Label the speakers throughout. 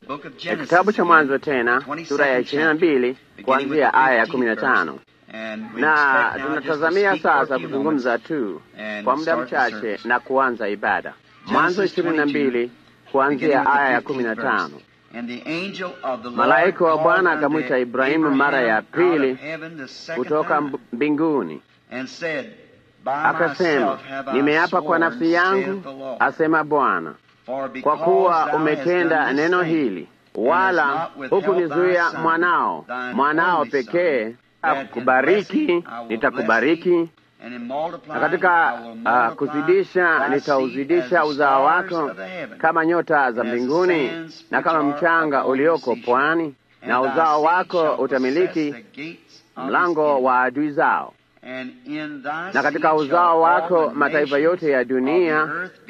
Speaker 1: Kitabu cha Mwanzo tena sura ya ishirini na mbili kuanzia aya ya kumi na tano na tunatazamia sasa kuzungumza tu kwa muda mchache na kuanza ibada. Mwanzo ishirini na mbili kuanzia aya ya kumi na tano. Malaika wa Bwana akamwita Ibrahimu mara ya pili kutoka mbinguni, akasema, nimeapa kwa nafsi yangu, asema Bwana, kwa kuwa umetenda neno hili, wala hukunizuia mwanao, mwanao pekee, akubariki nitakubariki na katika uh, kuzidisha nitauzidisha uzao wako kama nyota za mbinguni na kama mchanga ulioko pwani, na uzao wako utamiliki mlango wa adui zao, na katika uzao wako mataifa yote ya dunia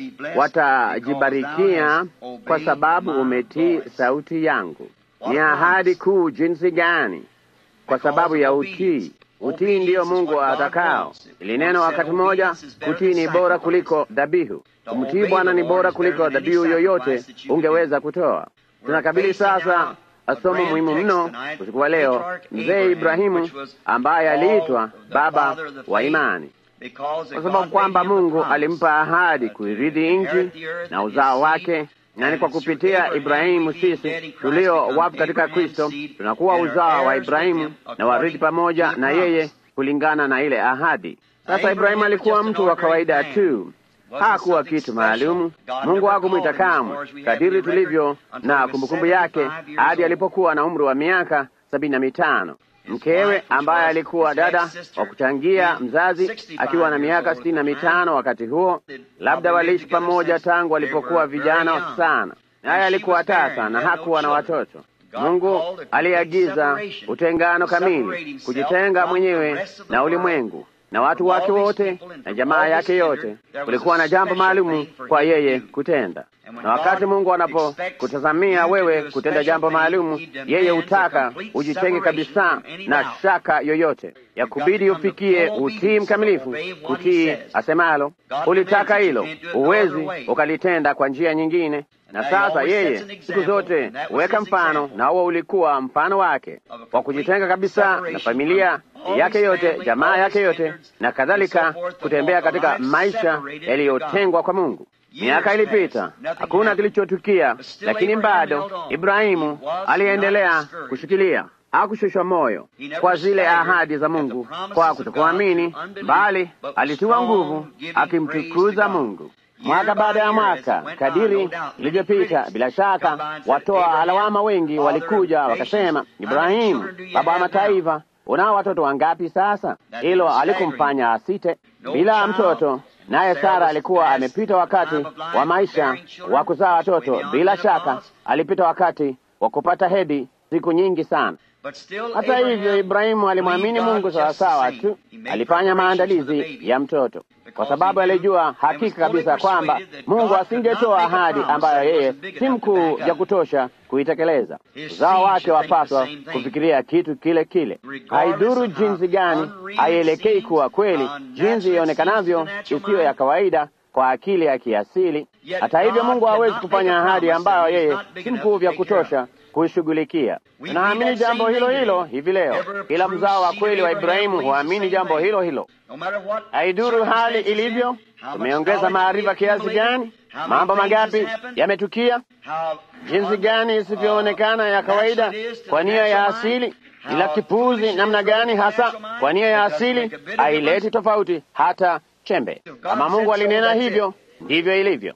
Speaker 1: watajibarikia, kwa sababu umetii sauti yangu. Ni ahadi kuu jinsi gani! Kwa sababu ya utii Utii ndiyo Mungu atakao. Ili neno wakati mmoja, kutii ni bora kuliko dhabihu. Kumtii Bwana ni bora kuliko dhabihu yoyote ungeweza kutoa. Tunakabili sasa somo muhimu mno usiku wa leo, mzee Ibrahimu ambaye aliitwa baba wa imani, kwa sababu kwamba Mungu alimpa ahadi kuirithi nchi na uzao wake na ni kwa kupitia Ibrahimu sisi tulio wafu katika Kristo tunakuwa uzao wa Ibrahimu na warithi pamoja na yeye kulingana na ile ahadi. Sasa Ibrahimu alikuwa mtu wa kawaida tu, hakuwa kitu maalumu. Mungu hakumwita kamwe, kadiri tulivyo na kumbukumbu yake, hadi alipokuwa na umri wa miaka sabini na mitano. Mkewe ambaye alikuwa dada wa kuchangia mzazi akiwa na miaka sitini na mitano wakati huo, labda waliishi pamoja tangu walipokuwa vijana sana, naye alikuwa tasa na hakuwa na watoto. Mungu aliagiza utengano kamili, kujitenga mwenyewe na ulimwengu na watu wake wote na jamaa yake yote. Kulikuwa na jambo maalumu kwa yeye kutenda, na wakati Mungu anapokutazamia wewe kutenda jambo maalumu, yeye hutaka ujitenge kabisa na shaka yoyote ya kubidi ufikie utii mkamilifu, kutii asemalo. Ulitaka hilo, huwezi ukalitenda kwa njia nyingine. Na sasa yeye siku zote huweka mfano, na huo ulikuwa mfano wake wa kujitenga kabisa na familia yake yote, jamaa yake yote na kadhalika, kutembea katika maisha yaliyotengwa kwa Mungu. Miaka ilipita, hakuna kilichotukia, lakini bado Ibrahimu aliendelea kushikilia, hakushushwa moyo kwa zile ahadi za Mungu kwa kutokuamini, bali alitiwa nguvu akimtukuza Mungu mwaka baada ya mwaka. Kadiri ilivyopita, bila shaka watoa alawama wengi walikuja wakasema, Ibrahimu, baba wa mataifa, unao watoto wangapi sasa? Hilo alikumfanya asite bila mtoto, naye Sara alikuwa amepita wakati wa maisha wa kuzaa watoto. Bila shaka alipita wakati wa kupata hedhi siku nyingi sana. Hata hivyo, Ibrahimu alimwamini Mungu sawasawa tu. Alifanya maandalizi ya mtoto kwa sababu alijua hakika kabisa kwamba Mungu asingetoa ahadi ambayo yeye si mkuu ya kutosha kuitekeleza. Uzao wake wapaswa kufikiria kitu kile kile, haidhuru jinsi gani, haielekei kuwa kweli jinsi ionekanavyo isiyo ya kawaida kwa akili ya kiasili. Hata hivyo, Mungu hawezi kufanya ahadi ambayo yeye si mkuu vya kutosha kuishughulikia. Tunaamini jambo hilo hilo hivi leo. Kila mzao wa kweli wa Ibrahimu huamini jambo hilo hilo, haidhuru hali ilivyo. Tumeongeza maarifa kiasi gani, mambo mangapi yametukia, jinsi gani isivyoonekana ya kawaida kwa nia ya asili, ila kipuzi namna gani hasa kwa nia ya asili, haileti tofauti hata chembe. Kama Mungu alinena hivyo, ndivyo ilivyo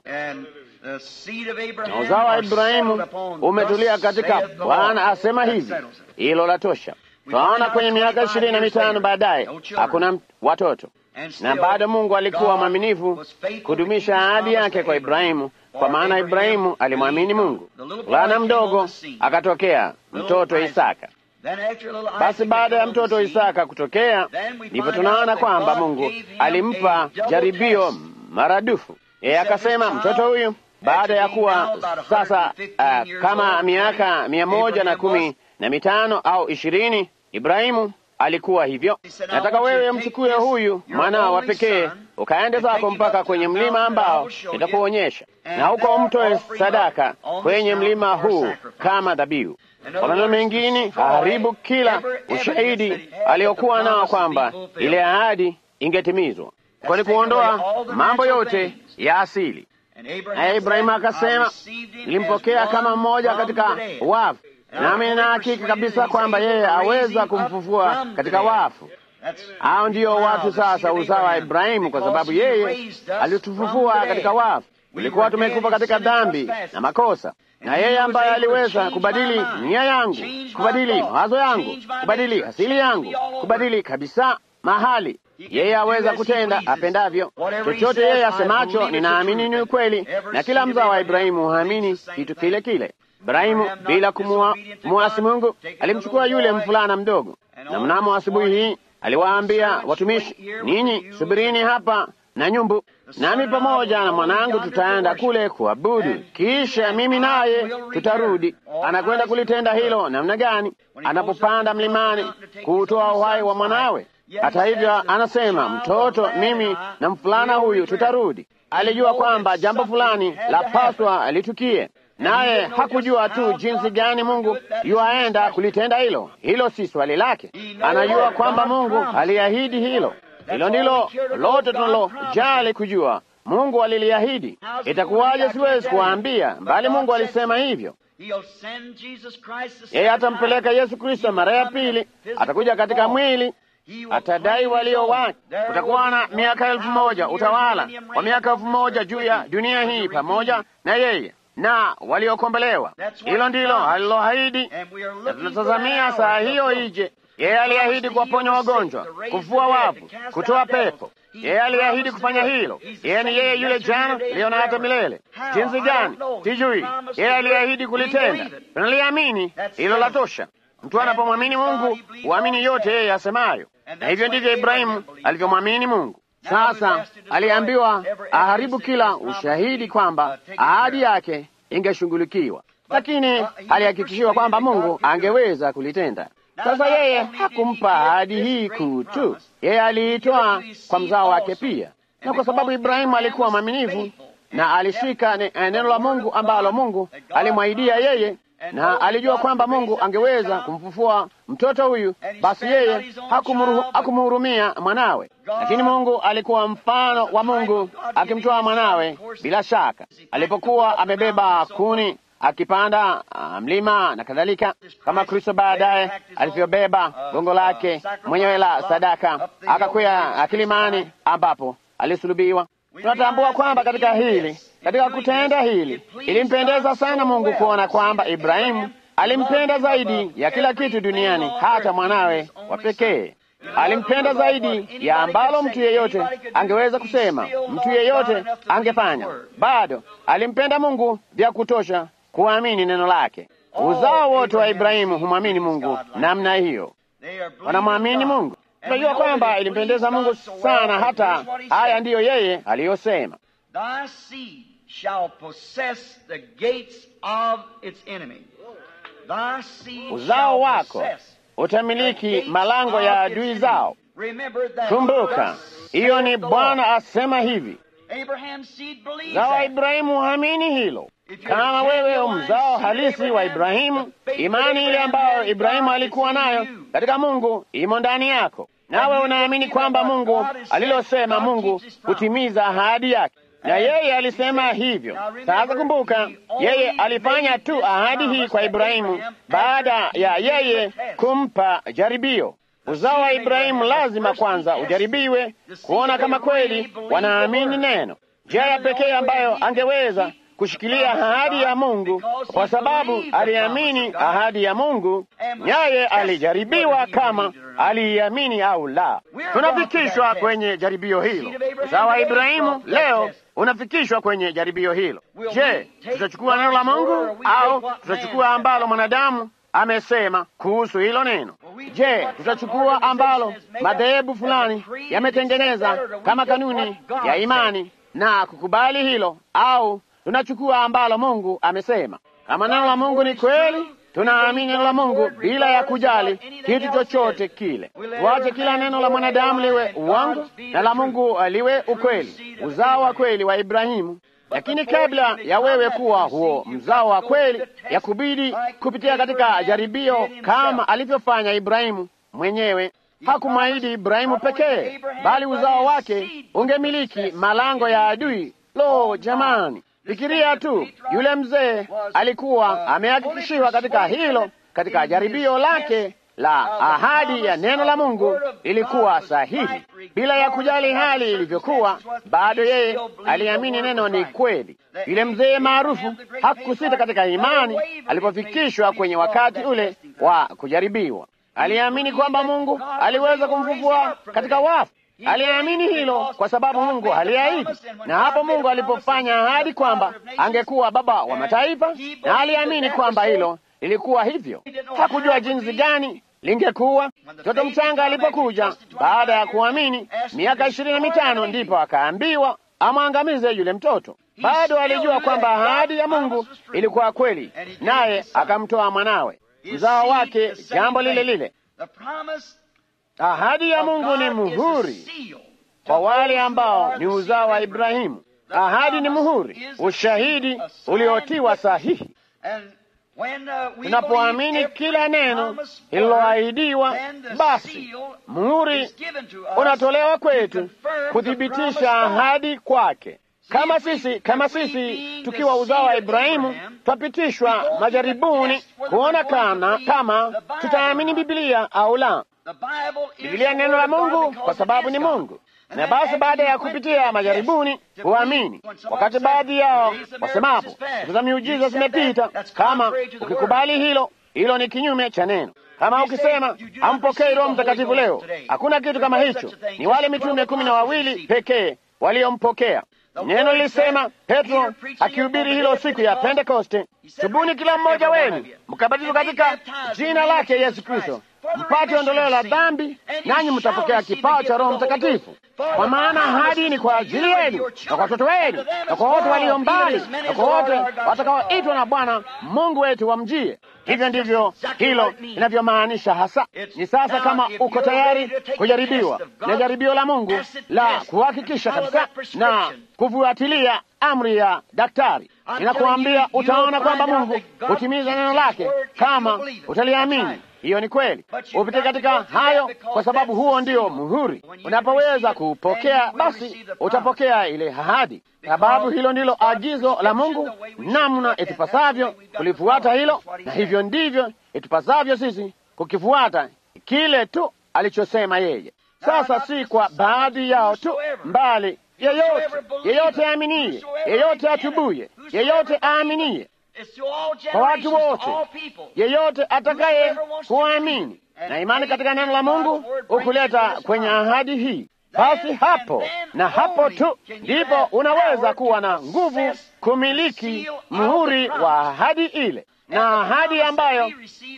Speaker 1: na uzao wa Ibrahimu umetulia katika Bwana asema hivi. Hilo la tosha. Twaona kwenye miaka ishirini na mitano baadaye hakuna watoto, na bado Mungu alikuwa mwaminifu kudumisha ahadi yake kwa Ibrahimu, kwa maana Ibrahimu alimwamini Mungu. Mvulana mdogo akatokea, mtoto Isaka. Basi baada ya mtoto Isaka kutokea, ndipo tunaona kwamba Mungu alimpa jaribio maradufu. Yeye akasema mtoto huyu baada ya kuwa sasa uh, kama miaka mia moja na kumi na mitano au ishirini, Ibrahimu alikuwa hivyo. Nataka wewe mchukue huyu mwanao wa pekee ukaende zako mpaka kwenye mlima ambao nitakuonyesha. na huko mtoe sadaka kwenye mlima huu kama dhabihu. Kwa maneno mengine, aharibu kila ushahidi aliyokuwa nao kwamba ile ahadi ingetimizwa, kwani kuondoa mambo yote ya asili. Naye Ibrahimu akasema, nilimpokea kama mmoja katika wafu, nami nina hakika kabisa kwamba yeye aweza kumfufua katika wafu. Hao ndiyo watu sasa uzao wa Ibrahimu, kwa sababu yeye alitufufua katika wafu. Tulikuwa tumekufa katika dhambi na makosa, na yeye ambaye aliweza kubadili nia yangu, kubadili mawazo yangu, kubadili asili yangu, kubadili kabisa mahali yeye aweza kutenda apendavyo. Chochote yeye asemacho, ninaamini ni ukweli, na kila mzao wa Ibrahimu huamini kitu kile kile. Ibrahimu bila kumuasi Mungu alimchukua yule mvulana mdogo, na mnamo asubuhi hii aliwaambia watumishi, ninyi subirini hapa na nyumbu, nami pamoja na mwanangu tutaenda kule kuabudu, kisha mimi naye tutarudi. Anakwenda kulitenda hilo namna gani? Anapopanda mlimani kuutoa uhai wa mwanawe. Hata hivyo, anasema mtoto, mimi na mfulana huyu tutarudi. Alijua kwamba jambo fulani la paswa litukie, naye hakujua tu jinsi gani Mungu yuaenda kulitenda hilo. Hilo si swali lake. Anajua kwamba Mungu aliahidi hilo. Hilo ndilo lote tunalojali kujua. Mungu aliliahidi. Itakuwaje? Siwezi kuwaambia, bali Mungu alisema hivyo. Yeye atampeleka Yesu Kristo mara ya pili, atakuja katika mwili atadai walio wake. Kutakuwa na miaka elfu moja utawala wa miaka elfu moja juu ya dunia hii pamoja na yeye na waliokombolewa. Hilo ndilo aliloahidi, na tunatazamia saa hiyo ije. Yeye aliahidi kuwaponya wagonjwa, kufua wavu, kutoa pepo. Yeye aliahidi kufanya hilo. Yeye ni yeye yule jana, leo na hata milele. Jinsi gani sijui. Yeye aliahidi kulitenda, tunaliamini. Hilo la tosha. Mtu anapomwamini Mungu huamini yote yeye asemayo, na hivyo ndivyo Ibrahimu alivyomwamini Mungu. Sasa aliambiwa aharibu kila ushahidi kwamba ahadi yake ingeshughulikiwa, lakini alihakikishiwa kwamba Mungu angeweza kulitenda. Sasa yeye hakumpa ahadi hii kuu tu, yeye aliitoa kwa mzao wake pia, na kwa sababu Ibrahimu alikuwa mwaminifu na alishika ne, neno la Mungu ambalo Mungu alimwahidia yeye na alijua kwamba Mungu angeweza kumfufua mtoto huyu, basi yeye hakumhurumia mwanawe. Lakini Mungu alikuwa mfano wa Mungu akimtoa mwanawe. Bila shaka, alipokuwa amebeba kuni akipanda mlima na kadhalika, kama Kristo baadaye alivyobeba gongo lake mwenyewe la sadaka akakwea kilimani ambapo alisulubiwa. Tunatambua kwamba katika hili katika kutenda hili ilimpendeza sana Mungu kuona kwamba Ibrahimu alimpenda zaidi ya kila kitu duniani, hata mwanawe wa pekee. Alimpenda zaidi ya ambalo mtu yeyote angeweza kusema, mtu yeyote angefanya. Bado alimpenda Mungu vya kutosha kuamini neno lake. Uzao wote wa Ibrahimu humwamini Mungu namna hiyo, wanamwamini Mungu. Tunajua kwamba ilimpendeza Mungu sana, hata haya ndiyo yeye aliyosema uzao wako utamiliki malango ya adui zao. Kumbuka, hiyo ni Bwana asema hivi. Mzao wa Ibrahimu hamini hilo. Kama wewe mzao halisi wa Ibrahimu, imani ile ambayo Ibrahimu alikuwa nayo katika Mungu imo ndani yako, nawe unaamini kwamba Mungu alilosema, Mungu hutimiza ahadi yake na yeye alisema hivyo. Sasa kumbuka, yeye alifanya tu ahadi hii kwa Ibrahimu baada ya yeye kumpa jaribio. Uzao wa Ibrahimu lazima kwanza ujaribiwe kuona kama kweli wanaamini neno. Njia ya pekee ambayo angeweza kushikilia ahadi ya Mungu, kwa sababu aliamini ahadi ya Mungu, naye alijaribiwa kama aliiamini au la. Tunafikishwa kwenye jaribio hilo. Uzao wa Ibrahimu leo unafikishwa kwenye jaribio hilo. Je, tutachukua neno la Mungu au tutachukua ambalo mwanadamu amesema kuhusu hilo neno? Je, tutachukua ambalo madhehebu fulani yametengeneza kama kanuni ya imani na kukubali hilo, au tunachukua ambalo Mungu amesema? Kama neno la Mungu ni kweli, tunaamini neno la Mungu bila ya kujali kitu chochote kile. Tuache kila neno la mwanadamu liwe uongo na la Mungu liwe ukweli. Uzao wa kweli wa Ibrahimu lakini kabla ya wewe kuwa huo mzao wa kweli, ya kubidi kupitia katika jaribio kama alivyofanya Ibrahimu mwenyewe. Hakumwahidi Ibrahimu pekee, bali uzao wake ungemiliki malango ya adui. Lo, jamani, fikiria tu, yule mzee alikuwa amehakikishiwa katika hilo, katika jaribio lake la ahadi ya neno la Mungu ilikuwa sahihi, bila ya kujali hali ilivyokuwa, bado yeye aliamini neno ni kweli. Yule mzee maarufu hakusita katika imani alipofikishwa kwenye wakati ule wa kujaribiwa. Aliamini kwamba Mungu aliweza kumfufua katika wafu. Aliamini hilo kwa sababu Mungu aliahidi, na hapo Mungu alipofanya ahadi kwamba angekuwa baba wa mataifa, na aliamini kwamba hilo lilikuwa hivyo. Hakujua jinsi gani lingekuwa. Mtoto mchanga alipokuja baada ya kuamini miaka ishirini na mitano, ndipo akaambiwa amwangamize yule mtoto. Bado alijua kwamba ahadi ya Mungu ilikuwa kweli, naye akamtoa mwanawe mzao wake, jambo lile lile. Ahadi ya Mungu ni muhuri kwa wale ambao ni uzao wa Ibrahimu. Ahadi ni muhuri, ushahidi uliotiwa sahihi. Tunapoamini kila neno lililoahidiwa, basi muhuri unatolewa kwetu kuthibitisha ahadi kwake. Kama sisi kama sisi tukiwa uzao wa Ibrahimu twapitishwa majaribuni kuona kana kama tutaamini Biblia au la. Biblia ni neno la Mungu kwa sababu ni Mungu, na basi baada ya kupitia majaribuni huamini. Wakati baadhi yao wasemapo siku za miujiza zimepita, kama ukikubali hilo, hilo ni kinyume cha neno. Kama ukisema hampokei Roho Mtakatifu leo, hakuna kitu kama hicho. Ni wale mitume kumi na wawili pekee waliompokea. Neno lilisema, Petro akihubiri hilo siku ya Pentekoste, tubuni kila mmoja wenu mkabatizwe katika jina lake Yesu Kristo mpate ondoleo la dhambi, nanyi mtapokea kipawa cha Roho Mtakatifu. Kwa maana ahadi ni kwa ajili yenu na kwa watoto wenu na kwa wote walio mbali na kwa wote watakaoitwa na Bwana Mungu wetu wamjie. Hivyo ndivyo hilo linavyomaanisha hasa. Ni sasa, kama uko tayari kujaribiwa na jaribio la Mungu la kuhakikisha kabisa na kufuatilia amri ya daktari, ninakuambia utaona kwamba Mungu hutimiza neno lake kama utaliamini. Hiyo ni kweli, upite katika hayo, kwa sababu huo ndio muhuri. Unapoweza kuupokea, basi utapokea ile ahadi, sababu hilo ndilo agizo la Mungu, namna itupasavyo kulifuata hilo, na hivyo ndivyo itupasavyo sisi kukifuata kile tu alichosema yeye. Sasa si kwa baadhi yao tu, mbali yeyote, yeyote aaminiye, yeyote atubuye, yeyote aaminiye kwa watu wote, yeyote atakaye kuamini na imani katika neno la Mungu hukuleta kwenye ahadi hii. Basi hapo na hapo tu ndipo unaweza kuwa na nguvu kumiliki muhuri wa ahadi ile, na ahadi ambayo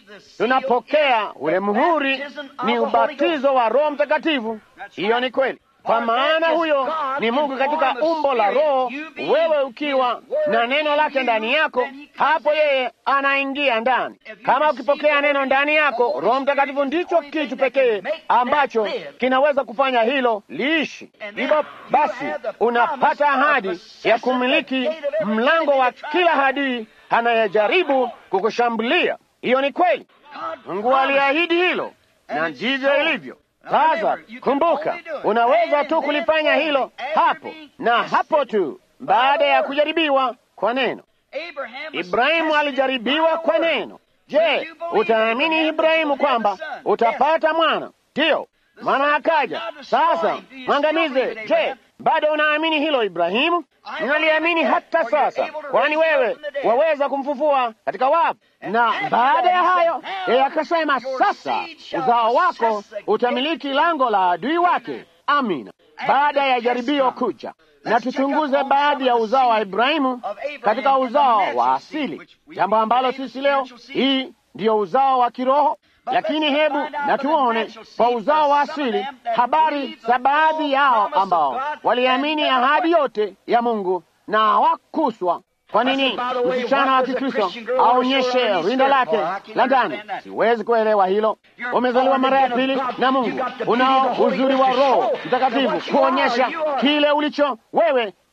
Speaker 1: tunapokea ule muhuri ni ubatizo wa Roho Mtakatifu. Hiyo ni kweli kwa maana huyo ni Mungu katika umbo la Roho, wewe ukiwa na neno lake ndani yako, hapo yeye anaingia ndani. Kama ukipokea neno ndani yako, Roho Mtakatifu ndicho kitu pekee ambacho kinaweza kufanya hilo liishi. Hivyo basi, unapata ahadi ya kumiliki mlango wa kila hadui anayejaribu kukushambulia. Hiyo ni kweli, Mungu aliahidi hilo, na ndivyo ilivyo. Sasa kumbuka, unaweza tu kulifanya hilo hapo na hapo tu, baada ya kujaribiwa kwa neno. Ibrahimu alijaribiwa kwa neno. Je, utaamini Ibrahimu kwamba utapata mwana? Ndiyo, mwana akaja. Sasa mwangamize. Je, bado unaamini hilo Ibrahimu? Ninaliamini hata sasa, kwani wewe waweza kumfufua katika wafu. Na baada ya hayo, yeye akasema, sasa uzao wako utamiliki lango la adui wake. Amina. Baada ya jaribio kuja, na tuchunguze baadhi ya uzao wa Ibrahimu katika uzao wa asili, jambo ambalo sisi leo hii ndiyo uzao wa kiroho. Lakini hebu na tuone kwa uzao wa asili habari za baadhi yao ambao waliamini ahadi yote ya Mungu na hawakuswa. Kwa nini msichana wa Kikristo aonyeshe rinda lake la ndani? Siwezi kuelewa hilo. Umezaliwa mara ya pili na Mungu, unao uzuri wa Roho Mtakatifu kuonyesha kile ulicho wewe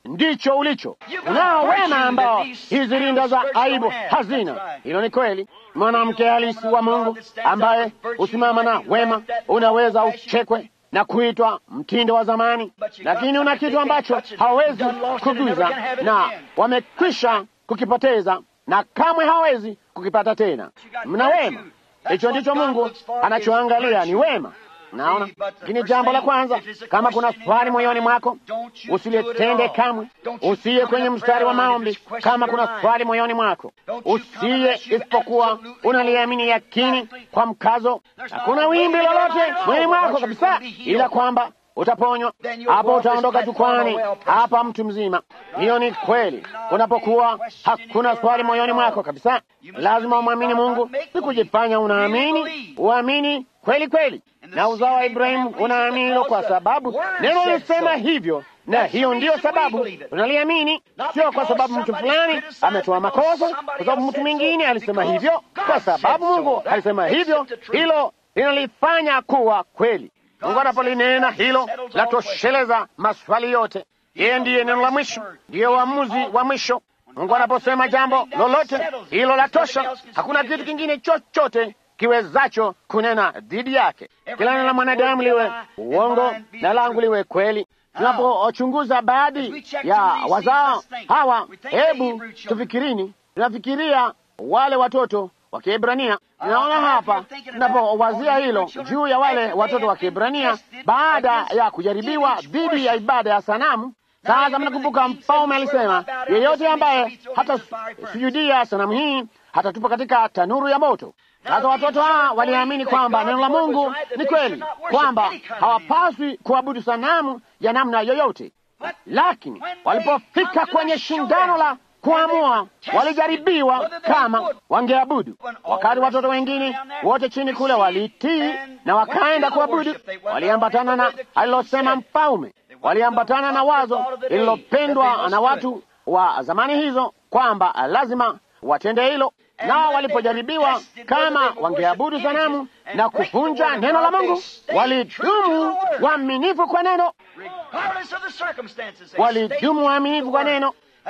Speaker 1: ndicho ulicho. Unao wema ambao hizi rinda za aibu hazina. Hilo ni kweli. Mwanamke halisi wa Mungu ambaye husimama na wema, unaweza uchekwe na kuitwa mtindo wa zamani, lakini una kitu ambacho hawawezi kuguza na wamekwisha kukipoteza na kamwe hawawezi kukipata tena. Mna wema. Hicho ndicho Mungu anachoangalia ni wema. Naona, lakini jambo la kwanza, kama kuna swali moyoni mwako usilitende kamwe. Usiye kwenye mstari wa maombi kama kuna swali moyoni mwako, usiye isipokuwa unaliamini yakini kwa mkazo. Hakuna wimbi lolote moyoni mwako kabisa, ila kwamba utaponywa. Hapo utaondoka jukwani hapa mtu mzima. Hiyo ni kweli. Unapokuwa hakuna swali moyoni mwako kabisa, lazima umwamini Mungu, si kujifanya unaamini, uamini kweli kweli. Na uzao wa Ibrahimu unaamini hilo kwa sababu neno lisema hivyo, na hiyo ndiyo sababu tunaliamini, sio kwa sababu mtu fulani ametoa makosa, kwa sababu mtu mwingine alisema hivyo, kwa sababu Mungu alisema hivyo. Hilo linalifanya kuwa kweli. Mungu anapolinena hilo latosheleza maswali yote. Yeye ndiye neno la mwisho, ndiye uamuzi wa mwisho. Mungu anaposema jambo lolote, hilo latosha. Hakuna kitu kingine chochote kiwezacho kunena dhidi yake. Kila neno la mwanadamu liwe uongo na langu liwe kweli. Tunapochunguza baadhi ya wazao hawa, hebu tufikirini, tunafikiria wale watoto wa Kiebrania. Tunaona hapa tunapowazia hilo juu ya wale watoto wa Kiebrania baada ya kujaribiwa dhidi ya ibada ya sanamu. Sasa mnakumbuka, mfalme alisema yeyote ambaye hata sujudia sanamu hii hatatupa katika tanuru ya moto. Sasa watoto hawa waliamini kwamba neno la Mungu ni kweli, kwamba hawapaswi kuabudu sanamu ya namna yoyote, lakini walipofika kwenye shindano la kuamua walijaribiwa kama wangeabudu. Wakati watoto wengine wote chini kule walitii na wakaenda kuabudu, waliambatana na alilosema mfalme, waliambatana na wazo lililopendwa na watu wa zamani hizo kwamba lazima watende hilo. Nao walipojaribiwa kama wangeabudu sanamu na kuvunja neno la Mungu, walidumu waaminifu kwa neno, walidumu waaminifu kwa neno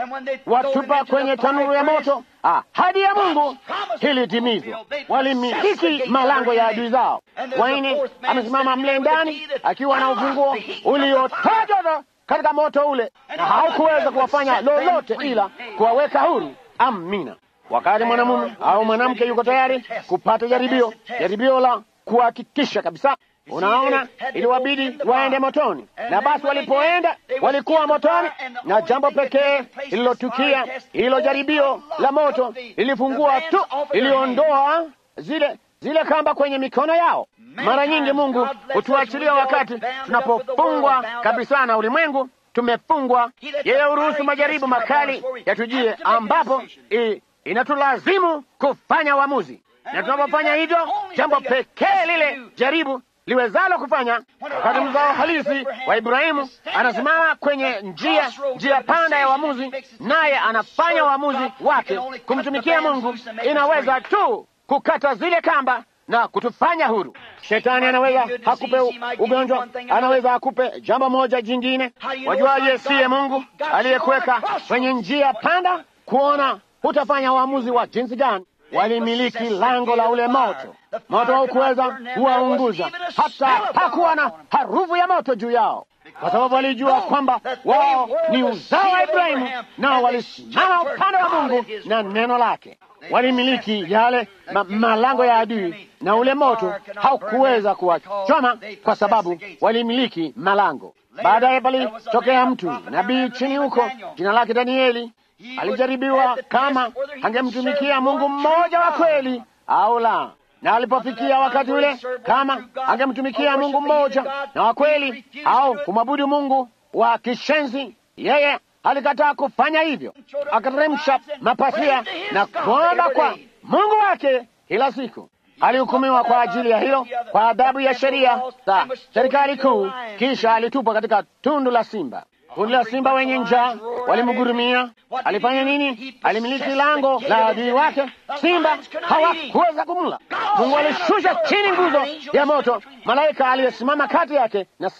Speaker 1: watupa kwenye tanuru ya moto. Ahadi ya Mungu ilitimizwa, walimiliki malango ya adui zao. Waine amesimama mle ndani akiwa na ufunguo uliotajwa katika moto ule, na haukuweza kuwafanya lolote ila kuwaweka huru. Amina. Wakati mwanamume au mwanamke yuko tayari kupata jaribio, jaribio la kuhakikisha kabisa Unaona, iliwabidi waende motoni, na basi walipoenda walikuwa motoni, na jambo pekee lililotukia, hilo jaribio la moto lilifungua tu, iliondoa zile zile kamba kwenye mikono yao. Mara nyingi Mungu hutuachilia wakati tunapofungwa kabisa na ulimwengu, tumefungwa. Yeye huruhusu majaribu makali yatujie, ambapo i, inatulazimu kufanya uamuzi, na tunapofanya hivyo, jambo pekee lile jaribu liwezalo kufanya wakati mzao halisi wa Ibrahimu anasimama kwenye njia njia panda ya uamuzi, naye anafanya uamuzi wake kumtumikia Mungu, inaweza tu kukata zile kamba na kutufanya huru. Shetani anaweza hakupe ugonjwa, anaweza akupe jambo moja jingine. Wajuaje siye Mungu aliyekuweka kwenye njia panda kuona hutafanya uamuzi wa jinsi gani? Walimiliki lango la ule moto. Moto haukuweza kuwaunguza, hata hakuwa na harufu ya moto juu yao, kwa sababu walijua kwamba wao ni uzao wa Ibrahimu, nao walisimama upande wa Mungu na neno lake. Walimiliki yale ma malango ya adui, na ule moto haukuweza kuwachoma kwa sababu walimiliki malango. Baadaye palitokea mtu nabii chini huko, jina lake Danieli alijaribiwa kama angemtumikia Mungu mmoja wa kweli au la, na alipofikia wakati ule, kama angemtumikia Mungu mmoja na wa kweli au kumwabudu Mungu wa kishenzi, yeye alikataa kufanya hivyo, akateremsha mapasia na kuomba kwa Mungu wake kila siku. Alihukumiwa kwa ajili ya hilo kwa adhabu ya sheria za serikali kuu, kisha alitupwa katika tundu la simba. Kundi la simba wenye njaa walimgurumia. Alifanya nini? Alimiliki lango la adui wake, simba hawakuweza kumla. Mungu alishusha chini nguzo ya moto, malaika aliyesimama kati yake na simba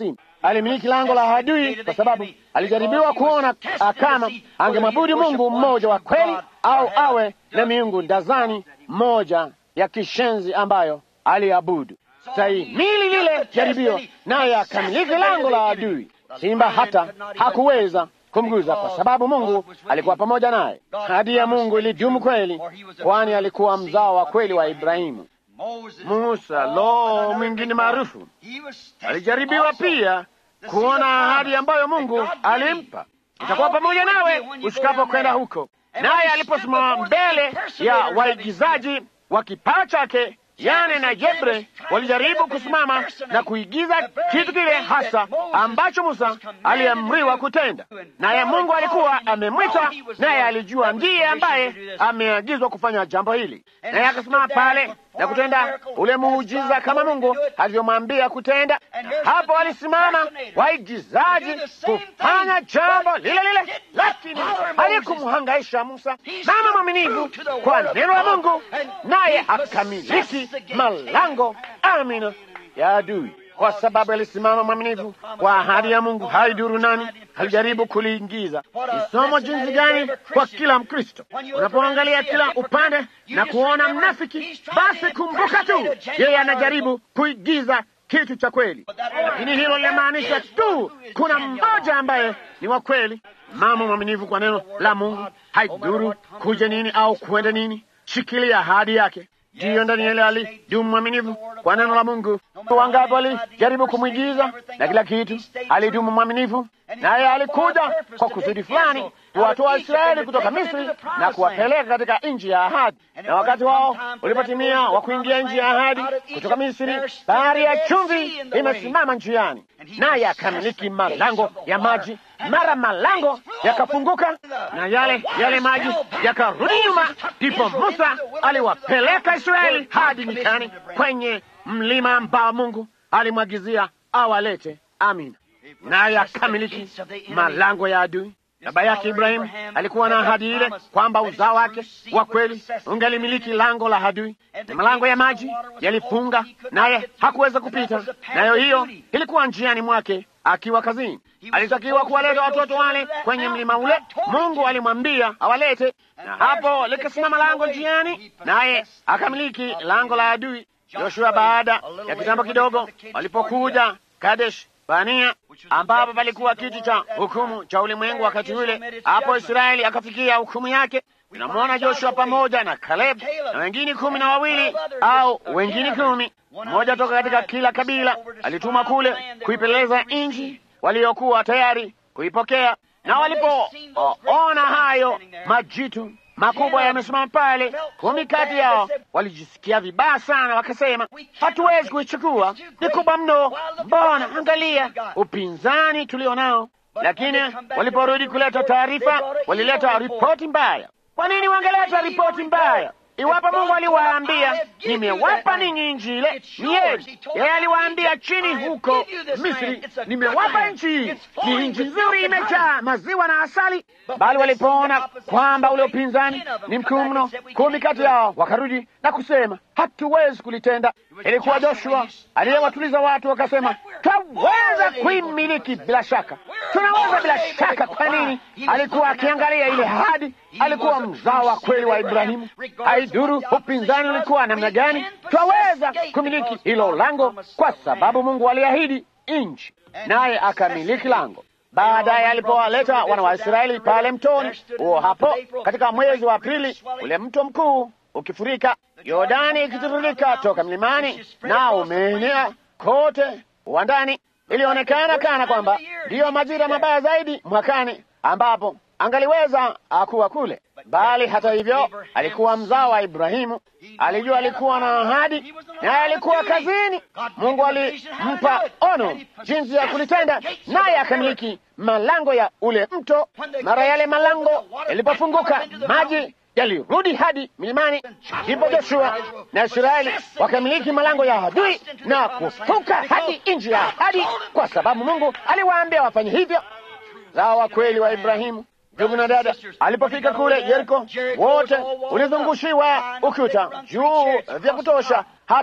Speaker 1: alimiliki lango la adui kwa sababu alijaribiwa kuona kama angemwabudu Mungu mmoja wa kweli au awe na miungu ndazani moja ya kishenzi ambayo aliabudu. Stahimili lile jaribio, naye akamiliki lango la adui. Simba hata hakuweza kumguza kwa sababu Mungu alikuwa pamoja naye. Ahadi ya Mungu ilidumu kweli, kwani alikuwa mzao wa kweli wa Ibrahimu. Musa, lo, mwingine maarufu, alijaribiwa pia kuona ahadi ambayo Mungu alimpa, itakuwa pamoja nawe usikapo kwenda huko. Naye aliposimama mbele ya waigizaji wa kipaa chake Yane na Jebre walijaribu kusimama na kuigiza kitu kile hasa ambacho Musa aliamriwa kutenda, naye Mungu alikuwa amemwita, naye alijua ndiye ambaye ameagizwa kufanya jambo hili, naye akasimama pale na kutenda ule muujiza kama Mungu alivyomwambia kutenda. Hapo alisimama waigizaji kufanya jambo lile lile, lakini alikumhangaisha Musa, mama mwaminifu kwa neno la Mungu, naye akamiliki malango amina ya adui kwa sababu alisimama mwaminifu kwa ahadi ya Mungu. Haiduru nani alijaribu kuliingiza. Ni somo jinsi gani kwa kila Mkristo. Unapoangalia kila upande na kuona mnafiki, basi kumbuka tu yeye anajaribu kuigiza kitu cha kweli, lakini hilo linamaanisha tu kuna mmoja ambaye ni wa kweli. Mama mwaminifu kwa neno la Mungu, haiduru kuja nini au kuenda nini, shikilia ahadi yake. Ndiyo, Danieli alidumu mwaminifu kwa neno la Mungu. Wangapi walijaribu kumwigiza na kila kitu, alidumu mwaminifu, naye alikuja kwa kusudi fulani, kuwatoa Israeli kutoka Misri na kuwapeleka katika nchi ya ahadi. Na wakati wao ulipotimia wa kuingia nchi ya ahadi kutoka Misri, bahari ya chumvi imesimama njiani, naye akamiliki malango ya maji. Mara malango yakafunguka na yale yale maji yakarudi nyuma, ndipo Musa aliwapeleka Israeli hadi nyikani kwenye mlima ambao Mungu alimwagizia awalete. Amina, naye akamiliki malango ya adui. Baba yake Ibrahimu alikuwa na ahadi ile kwamba uzao wake wa kweli ungelimiliki lango la adui, na malango ya maji yalifunga, naye hakuweza kupita nayo. Hiyo ilikuwa njiani mwake akiwa kazini. Alitakiwa kuwaleta watoto wale kwenye mlima ule, Mungu alimwambia awalete, na hapo likasimama lango njiani, naye akamiliki lango la adui. Joshua, baada ya kitambo kidogo, walipokuja Kadesh Bania ambapo palikuwa kiti cha hukumu cha ulimwengu wakati ule, hapo Israeli akafikia hukumu yake. Tunamwona Joshua pamoja na Kaleb na wengine kumi na wawili au wengine kumi, mmoja toka katika kila kabila, alitumwa kule kuipeleleza nchi waliokuwa tayari kuipokea. Na walipoona hayo majitu makubwa yamesimama pale, kumi kati yao walijisikia vibaya sana, wakasema, hatuwezi kuichukua, ni kubwa mno. Mbona angalia upinzani tulio nao. Lakini waliporudi kuleta taarifa, walileta ripoti mbaya. Kwa nini wangeleta ripoti mbaya iwapo Mungu aliwaambia nimewapa ninyi nchi ile? Ni yeye yeye aliwaambia chini huko Misri, nimewapa nchi hii, ni nchi nzuri, imejaa maziwa na asali. Bali walipoona kwamba ule upinzani ni mkuu mno, kumi kati yao wakarudi na kusema hatuwezi kulitenda. Ilikuwa Joshua aliyewatuliza watu, wakasema twaweza kuimiliki bila shaka, tunaweza bila shaka. Kwa nini? Alikuwa akiangalia ile ahadi, alikuwa mzao wa kweli wa Ibrahimu. Haiduru upinzani ulikuwa namna gani, twaweza kumiliki hilo lango, kwa sababu Mungu aliahidi nchi, naye akamiliki lango. Baadaye alipowaleta wana wa Israeli pale mtoni huo, hapo katika mwezi wa Aprili, ule mto mkuu ukifurika, Yordani ikitiririka toka mlimani na umeenea kote uwandani, ilionekana kana kwamba ndiyo majira mabaya zaidi mwakani ambapo angaliweza akuwa kule. Bali hata hivyo, alikuwa mzao wa Ibrahimu, alijua alikuwa na ahadi, naye alikuwa kazini. Mungu alimpa ono jinsi ya kulitenda, naye akamiliki malango ya ule mto. Mara yale malango yalipofunguka, maji yalirudi hadi milimani. Ndipo Joshua na Israeli wakamiliki malango ya adui na kufuka hadi nchi ya ahadi, kwa sababu Mungu aliwaambia wafanye hivyo. Zao wa kweli wa Ibrahimu. Ndugu na dada, alipofika kule Yeriko, wote ulizungushiwa ukuta juu vya kutosha hata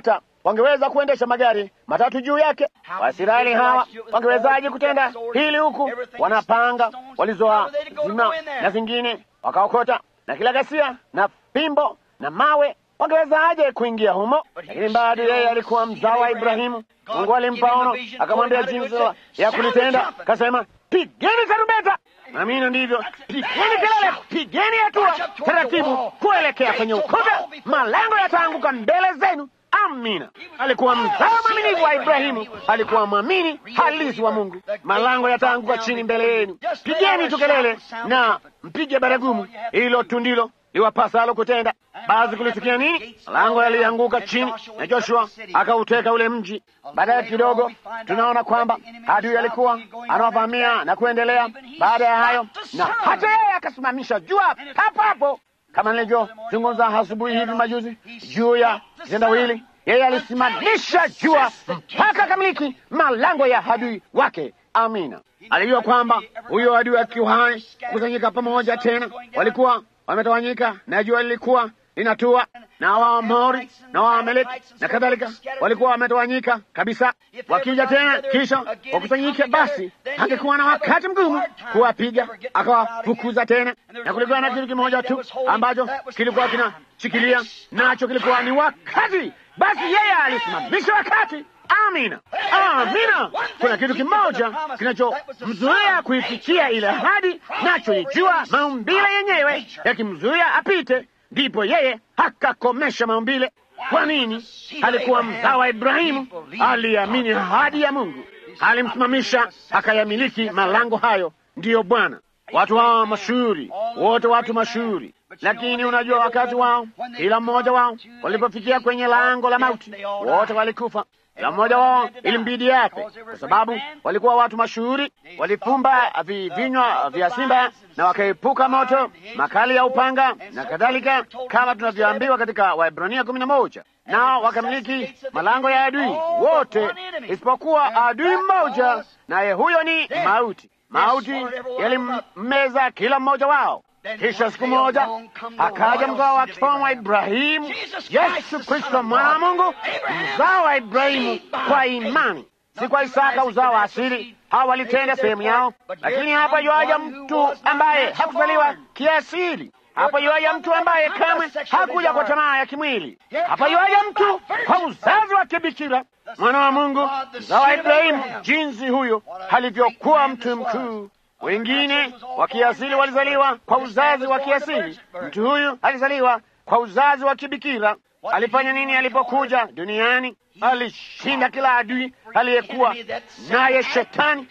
Speaker 2: wangeweza kuendesha magari matatu juu yake. Waisraeli hawa wangewezaje kutenda hili huku wanapanga walizoa zima na zingine wakaokota na kila ghasia na fimbo na mawe wangewezaje kuingia humo? Lakini bado yeye alikuwa mzao wa Ibrahimu. Mungu alimpa ono, akamwambia jinsi ya kulitenda, akasema pigeni tarumbeta. Amina, ndivyo, pigeni kelele, pigeni hatua taratibu kuelekea kwenye ukuta, malango yataanguka mbele zenu. Amina. Alikuwa mzao mwaminifu wa Ibrahimu, alikuwa mwamini halisi wa Mungu. Malango yataanguka chini mbele yenu. Pigeni tu kelele na mpige baragumu. Hilo tu ndilo liwapasalo kutenda. Basi kulitukia nini? Malango yalianguka chini na Joshua akauteka ule mji. Baadaye kidogo, tunaona kwamba adui alikuwa anawavamia na kuendelea. Baada ya hayo, na hata yeye akasimamisha jua hapo hapo, kama nilivyozungumza asubuhi hivi majuzi juu ya kitendawili. Yeye alisimamisha jua mpaka kamiliki malango ya adui wake. Amina. Alijua kwamba huyo adui akiwa hai kusanyika pamoja tena, walikuwa wametawanyika na jua lilikuwa linatua, na Waamori na Waameleki na kadhalika walikuwa wametawanyika kabisa. Wakija tena kisha wakusanyike, basi angekuwa na wakati mgumu kuwapiga, akawafukuza tena. Na kulikuwa na kitu kimoja tu ambacho kilikuwa kinashikilia nacho, kilikuwa ni wakati. Basi yeye alisimamisha wakati. Amina, amina. Kuna kitu kimoja kinachomzuia kuifikia ile ahadi, nacho ni jua. Maumbile yenyewe yakimzuia apite, ndipo yeye akakomesha maumbile. Kwa nini? Alikuwa mzao wa Ibrahimu, aliamini ahadi ya Mungu, alimsimamisha akayamiliki malango hayo. Ndiyo Bwana. Watu hawa mashuhuri wote, watu mashuhuri lakini unajua, wakati wao, kila mmoja wao walipofikia kwenye lango la mauti, wote walikufa. Kila mmoja wao ilimbidi yake, kwa sababu walikuwa watu mashuhuri. Walifumba vinywa vya simba na wakaepuka moto makali ya upanga na kadhalika, kama tunavyoambiwa katika Waebrania kumi na moja. Nao wakamiliki malango ya adui wote, isipokuwa adui mmoja, naye huyo ni mauti. Mauti yalimmeza kila mmoja wao. Kisha siku moja akaja mzao wa kifalme wa Ibrahimu, Yesu Kristo mwana wa Mungu, mzao wa Ibrahimu kwa imani, si kwa Isaka uzao wa asili. Hawa walitenda sehemu yao, lakini hapa yuaja mtu ambaye hakuzaliwa kiasili. Hapa yuaja mtu ambaye kamwe hakuja kwa tamaa ya kimwili. Hapa yuaja mtu kwa uzazi wa kibikira, mwana wa Mungu, mzao wa Ibrahimu, jinsi huyo alivyokuwa mtu mkuu wengine wa kiasili walizaliwa kwa uzazi wa kiasili. Mtu huyu alizaliwa kwa uzazi wa kibikira. Alifanya nini alipokuja duniani? Alishinda kila adui aliyekuwa naye, Shetani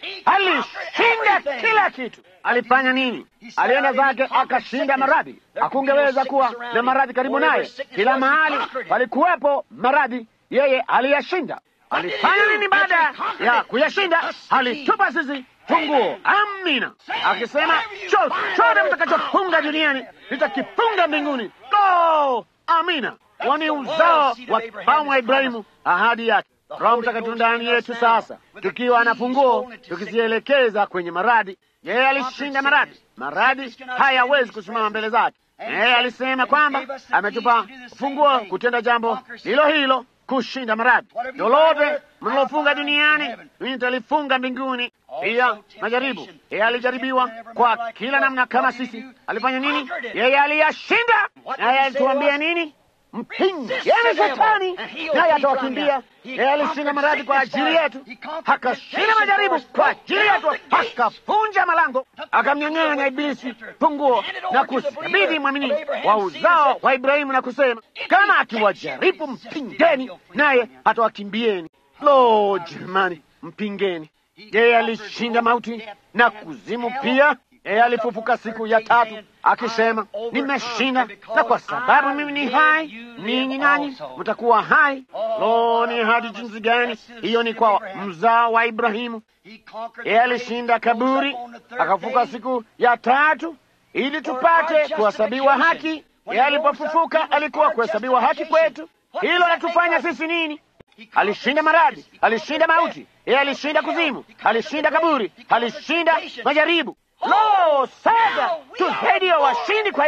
Speaker 2: alishinda kila kitu. Alifanya nini? Alienda zake akashinda maradhi. Hakungeweza kuwa na maradhi karibu naye, kila mahali palikuwepo maradhi, yeye aliyashinda. Alifanya nini baada ya kuyashinda? Alitupa sisi funguo. Amina, akisema chochote mtakachofunga duniani nitakifunga mbinguni. Go! Amina, wani uzao wa kifalme wa Ibrahimu, ahadi yake. Roho Mtakatifu ndani yetu sasa, tukiwa na funguo, tukizielekeza kwenye maradhi. Yeye alishinda maradhi, maradhi hayawezi kusimama mbele zake. Yeye alisema kwamba ametupa funguo kutenda jambo hilo hilo kushinda maradhi. Lolote mlilofunga duniani mimi nitalifunga mbinguni. Pia majaribu, yeye alijaribiwa kwa kila namna kama sisi. Alifanya nini? Yeye aliyashinda. Naye alituambia nini? Mpingeni Shetani naye atawakimbia. Yeye alishinda maradhi kwa ajili yetu, akashinda majaribu kwa ajili yetu, akafunja malango, akamnyang'anya Ibilisi funguo na kusikabidhi mwamini wa uzao wa Ibrahimu na kusema, kama akiwajaribu mpingeni, naye atawakimbieni. Lo, jamani, mpingeni. Yeye alishinda mauti na kuzimu pia. Yeye alifufuka siku ya tatu akisema, nimeshinda, na kwa sababu mimi ni hai, ninyi nanyi mtakuwa hai. Lo, ni hadi jinsi gani hiyo! Ni kwa mzao wa Ibrahimu. Yeye alishinda kaburi, akafufuka siku ya tatu ili tupate kuhesabiwa haki. Yeye alipofufuka alikuwa kuhesabiwa haki kwetu. Hilo latufanya sisi nini? Alishinda maradhi, alishinda mauti, yeye alishinda kuzimu, alishinda kaburi, alishinda majaribu. Lo, sasa tu zaidi ya washindi kwa yeye.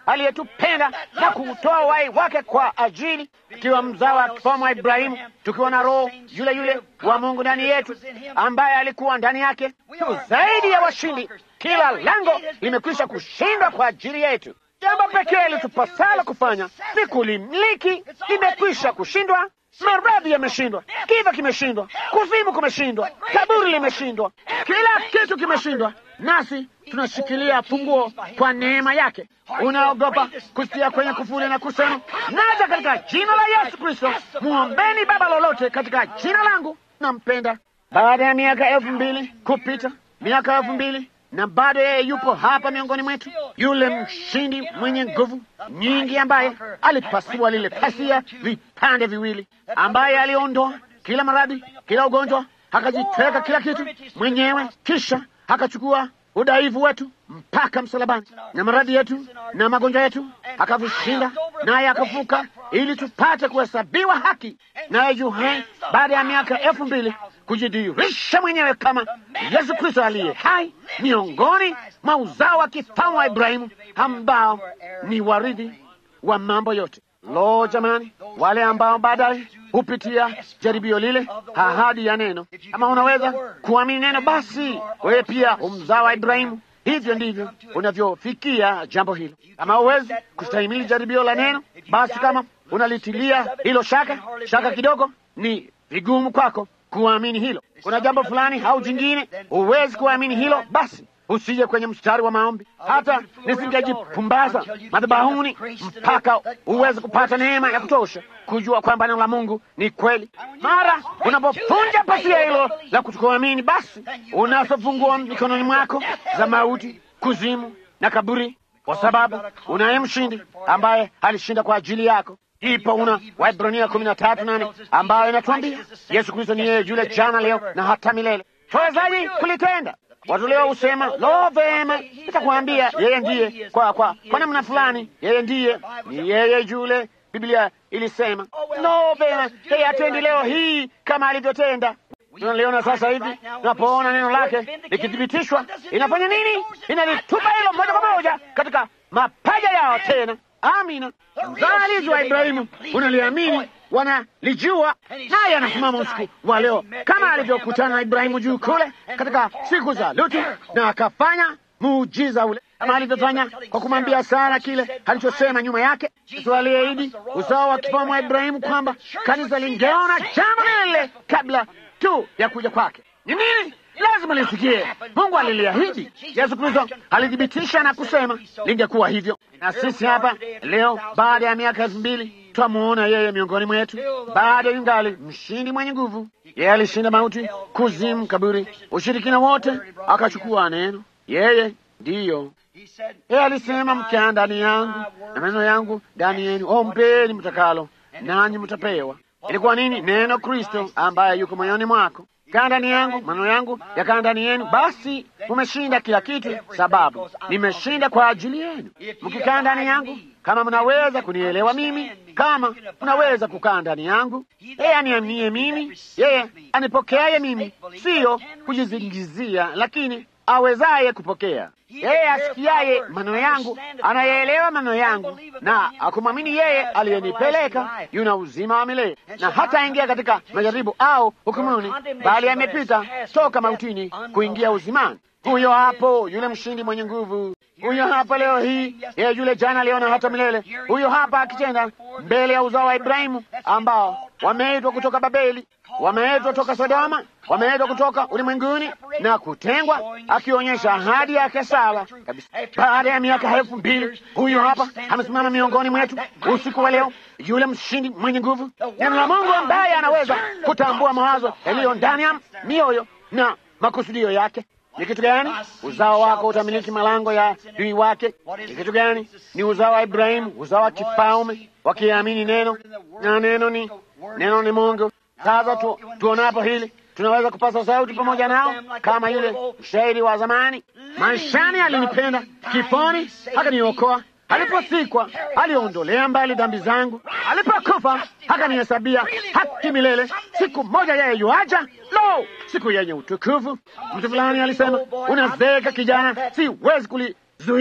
Speaker 2: aliyetupenda na kuutoa uhai wake kwa ajili, tukiwa mzao wa kifalme wa Ibrahimu, tukiwa na Roho yule yule wa Mungu ndani yetu, ambaye alikuwa ndani yake, tu zaidi ya washindi. Kila lango limekwisha kushindwa kwa ajili yetu. Jambo pekee litupasalo kufanya ni kulimiliki. Limekwisha kushindwa. Maradhi yameshindwa, kifo kimeshindwa, kuzimu kumeshindwa, kaburi limeshindwa, kila kitu kimeshindwa, nasi tunashikilia funguo kwa neema yake. Unaogopa kusikia kwenye kufuli na kusema, naja katika jina la Yesu Kristo, muombeni Baba lolote katika jina langu, nampenda. Baada ya miaka elfu mbili kupita, miaka elfu mbili na bado yeye yupo hapa miongoni mwetu, yule mshindi mwenye nguvu nyingi, ambaye alipasua lile pasia vipande viwili, ambaye aliondoa kila maradhi, kila ugonjwa, akajitweka kila kitu mwenyewe, kisha akachukua udhaifu wetu mpaka msalabani, na maradhi yetu na magonjwa yetu akavishinda, naye akafuka ili tupate kuhesabiwa haki, naye yu hai baada ya miaka elfu mbili kujidhihirisha mwenyewe kama Yesu Kristo aliye hai miongoni mwa uzao wa kifalme wa Ibrahimu ambao ni warithi wa mambo yote. Lo, jamani, wale ambao baadaye hupitia jaribio lile, ahadi ya neno. Kama unaweza kuamini neno, basi wewe pia umzao wa Ibrahimu. Hivyo ndivyo unavyofikia jambo hilo. Kama huwezi kustahimili jaribio la neno, basi kama unalitilia hilo shaka shaka kidogo, ni vigumu kwako kuamini hilo. Kuna jambo fulani au jingine huwezi kuamini hilo, basi usije kwenye mstari wa maombi. Hata nisingejipumbaza madhabahuni mpaka uweze kupata neema ya kutosha kujua kwamba neno la Mungu ni kweli. Mara unapopunja pasia hilo la kutokuamini, basi unazofungua mikononi mwako za mauti, kuzimu na kaburi, kwa sababu unaye mshindi ambaye alishinda kwa ajili yako. Ipo una Waibrania kumi na tatu nane ambayo inatuambia Yesu Kristo ni yeye yule jana, leo na hata milele. Tuwezaji kulitenda? Watu leo husema lo, vema, nitakwambia yeye ndiye kwa kwa kwa namna fulani, yeye ndiye ni yeye yule Biblia ilisema. Lo, vema, yeye atendi leo hii kama alivyotenda. Tunaliona sasa hivi, tunapoona neno lake likithibitishwa, inafanya nini? Inalitupa hilo moja kwa moja katika mapaja yao tena. Amina. Mzalizi wa Ibrahimu unaliamini, wanalijua, naye anasimama usiku wa leo kama alivyokutana na Ibrahimu juu kule katika siku za Lutu, na akafanya muujiza ule kama alivyofanya kwa kumwambia Sara kile alichosema nyuma yake. Yesu aliahidi uzao wa kifalme wa Ibrahimu kwamba kanisa lingeona jambo lile kabla tu ya kuja kwake. Ni nini? Lazima lisikie. Mungu aliliahidi. Yesu Kristo alithibitisha na kusema lingekuwa hivyo. Na sisi hapa leo, baada ya miaka elfu mbili, twamuona yeye miongoni mwetu, bado yungali mshindi mwenye nguvu. Yeye alishinda mauti, kuzimu, kaburi, ushirikina wote, akachukua neno. Yeye ndiyo yeye alisema, mkaa ndani yangu na maneno yangu ndani yenu, ombeni mtakalo, nanyi mtapewa. Ilikuwa nini? Neno Kristo ambaye yuko moyoni mwako kaa ndani yangu, maneno yangu yakaa ndani yenu, basi mumeshinda kila kitu, sababu nimeshinda kwa ajili yenu. Mkikaa ndani yangu, kama mnaweza kunielewa mimi, kama mnaweza kukaa ndani yangu, yeye aniaminie mimi, yeye anipokeaye mimi, siyo kujizingizia, lakini awezaye kupokea. Yeye asikiaye maneno yangu anayeelewa maneno yangu na akumwamini yeye aliyenipeleka yuna uzima wa milele, na hataingia katika majaribu au hukumuni, bali amepita toka mautini kuingia uzimani. Huyo hapo yule mshindi mwenye nguvu, huyo hapa leo hii, yeye yule jana, leo na hata milele. Huyo hapa akitenda mbele ya uzao wa Ibrahimu ambao wameitwa kutoka Babeli, wameitwa toka Sodoma, wameitwa kutoka ulimwenguni na kutengwa, akionyesha ahadi yake sawa kabisa. Baada ya miaka elfu mbili huyo hapa amesimama miongoni mwetu usiku wa leo, yule mshindi mwenye nguvu, neno la Mungu ambaye anaweza kutambua mawazo yaliyo ndani ya mioyo na makusudio yake. Ni kitu gani? Uzao wako utamiliki malango ya dui wake. Ni kitu gani? Ni uzao wa Ibrahimu, uzao wa kifalme, wakiamini neno, na neno ni neno ni Mungu. Sasa tu, tuonapo hili tunaweza kupasa sauti pamoja nao kama yule mshairi wa zamani, maishani alinipenda, kifoni akaniokoa, aliposikwa aliondolea mbali dhambi zangu, alipokufa akanihesabia haki milele. Siku moja yeye yuaja, lo, siku yenye utukufu. Mtu fulani alisema, unazeeka kijana, siwezi kulizuia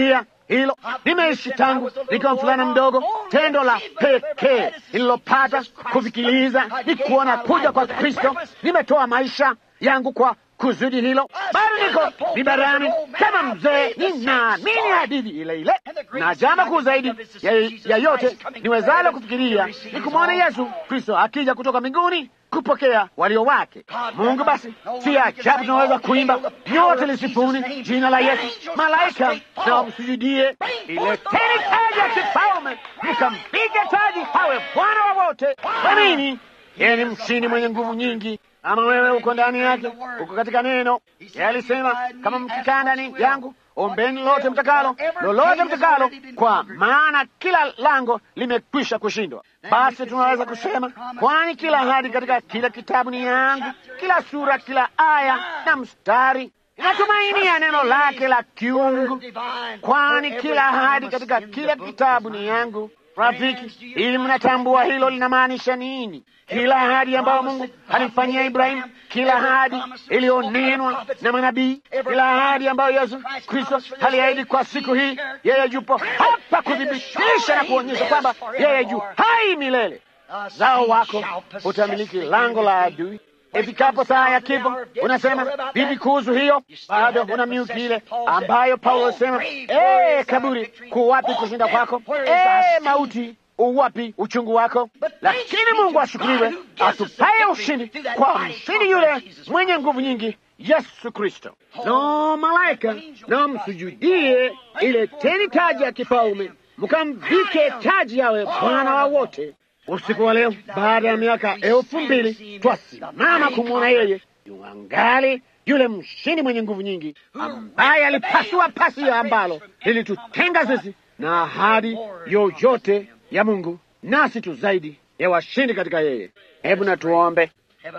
Speaker 2: hilo. Nimeishi tangu nikiwa mvulana mdogo. Tendo la pekee nililopata kufikiriza ni kuona kuja kwa Kristo. Nimetoa maisha yangu kwa kusudi hilo. Bado niko mibarani kama mzee, ninaamini hadithi ile ile, na jambo kuu zaidi ya, ya yote niwezalo kufikiria ni kumwona Yesu Kristo akija kutoka mbinguni kupokea walio wake. Mungu basi, si ajabu tunaweza kuimba nyote lisifuni jina la Yesu, malaika na wamsujudie. Ileteni taji ya kifalme, mkampige taji, hawe Bwana wa wote. Kwa nini? Yeye ni mshindi mwenye nguvu nyingi. Ama wewe uko ndani yake, uko katika neno. Yeye alisema kama mkikaa ndani yangu, ombeni lolote mtakalo, lolote mtakalo, kwa maana kila lango limekwisha kushindwa. Basi tunaweza kusema, kwani kila ahadi katika kila kitabu ni yangu, kila sura, kila aya na mstari inatumainia neno lake la kiungu, kwani kila ahadi katika kila kitabu ni yangu. Rafiki, ili mnatambua hilo linamaanisha nini? Kila ahadi ambayo Mungu alimfanyia Ibrahimu, kila ahadi iliyonenwa na manabii, kila ahadi ambayo Yesu Kristo aliahidi kwa siku hii, yeye yupo hapa kuthibitisha na kuonyesha kwamba yeye yu hai milele. Zao wako utamiliki lango la adui. Ifikapo saa ya kifo, unasema vipi kuhusu hiyo? Bado una miuki ile ambayo Paulo alisema, ee kaburi, kuwapi kushinda kwako? Ee mauti, uwapi uchungu wako? Lakini Mungu ashukuriwe, atupaye ushindi kwa mshindi yule mwenye nguvu nyingi, Yesu Kristo. No malaika, na msujudie ile teni taji ya kifalme, mkamvike taji yawe Bwana wa wote. Usiku wa leo, baada ya miaka elfu mbili twasimama kumwona yeye yuangali yule mshindi mwenye nguvu nyingi, ambaye alipasua pasi ya ambalo lilitutenga sisi na ahadi yoyote ya Mungu, nasi tu zaidi ya washindi katika yeye. Hebu na tuombe.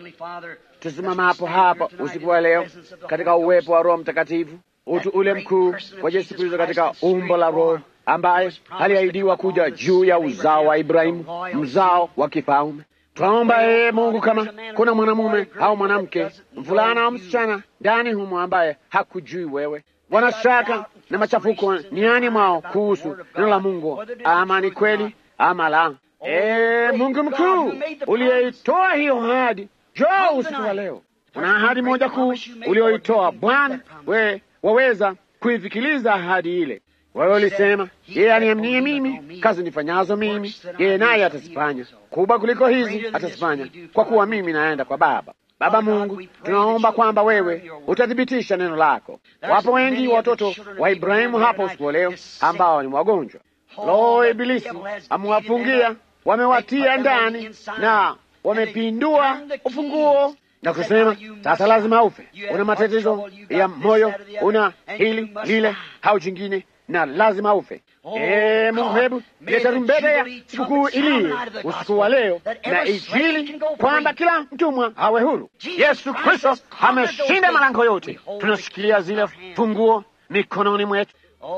Speaker 2: Tusimama hapo hapa usiku wa leo katika uwepo wa Roho Mtakatifu, utu ule mkuu wa Yesu Kristo katika umbo la Roho ambaye aliahidiwa kuja juu ya uzao wa Ibrahimu, mzao wa kifalme. Twaomba yeye Mungu, kama kuna mwanamume au mwanamke, mvulana au msichana ndani humo ambaye hakujui wewe, wanashaka na machafuko niani mwao kuhusu neno la Mungu, ama ni kweli ama la. Ee Mungu mkuu uliyeitoa hiyo ahadi, njoo usiku wa leo. Una ahadi moja kuu ulioitoa Bwana, we waweza kuifikiliza ahadi ile. Wewe ulisema yeye aniaminie mimi, kazi nifanyazo mimi yeye naye atazifanya, kubwa kuliko hizi atazifanya, kwa kuwa mimi naenda kwa Baba. Baba Mungu, tunaomba kwamba wewe utathibitisha neno lako. Wapo wengi watoto wa Ibrahimu hapa usiku wa leo ambao ni wagonjwa. Lo, Ibilisi amewafungia, wamewatia ndani na wamepindua ufunguo na kusema sasa lazima ufe. Una matatizo ya moyo, una hili lile au jingine na lazima ufe. Ee Mungu, hebu leta rumbeta ya sikukuu iliye usiku wa leo na Injili, kwamba kila mtumwa awe huru. Yesu Kristo ameshinda malango yote. Tunashikilia zile funguo mikononi mwetu.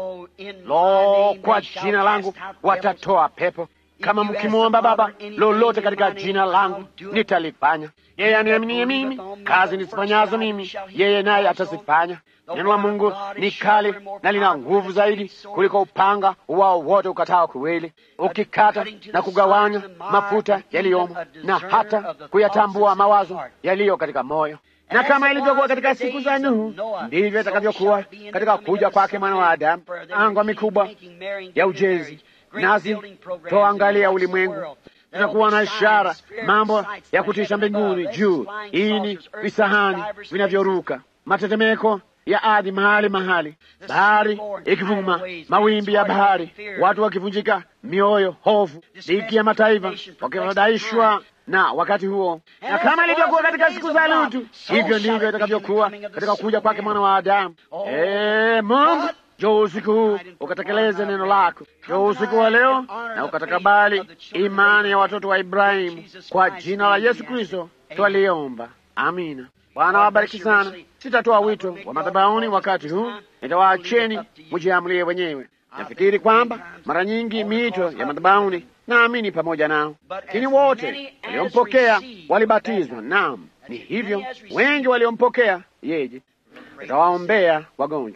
Speaker 2: Lo, kwa jina langu watatoa pepo. Kama mkimwomba Baba lolote katika jina langu nitalifanya. Yeye aniaminie mimi, kazi nisifanyazo mimi, yeye naye atazifanya. Neno la Mungu ni kali na lina nguvu zaidi kuliko upanga wao wote ukatao kuwili, ukikata na kugawanya mafuta yaliyomo na hata kuyatambua mawazo yaliyo katika moyo. Na kama ilivyokuwa katika siku za Nuhu, ndivyo itakavyokuwa katika kuja kwake mwana wa Adamu. Angwa mikubwa ya ujenzi nasi toangalia ulimwengu, tutakuwa na ishara, mambo ya kutisha mbinguni juu, ini visahani vinavyoruka, matetemeko ya ardhi mahali mahali, bahari ikivuma, mawimbi ya bahari, watu wakivunjika mioyo, hofu, dhiki ya mataifa wakifadhaishwa na wakati huo. Na kama ilivyokuwa katika siku za Lutu, hivyo ndivyo itakavyokuwa katika kuja kwake mwana wa Adamu. Ee Mungu, njoo usiku huu ukatekeleze neno lako. Njoo usiku wa leo na ukatakabali imani ya watoto wa Ibrahimu. Kwa jina la Yesu Kristo twaliomba, amina. Bwana wabariki sana. Sitatoa wito wa madhabahuni wakati huu, nitawaacheni mujiamulie wenyewe. Nafikiri kwamba mara nyingi miito ya madhabahuni naamini pamoja nao, lakini wote waliompokea walibatizwa. Naam, ni hivyo, wengi waliompokea yeye. Nitawaombea wagonjwa.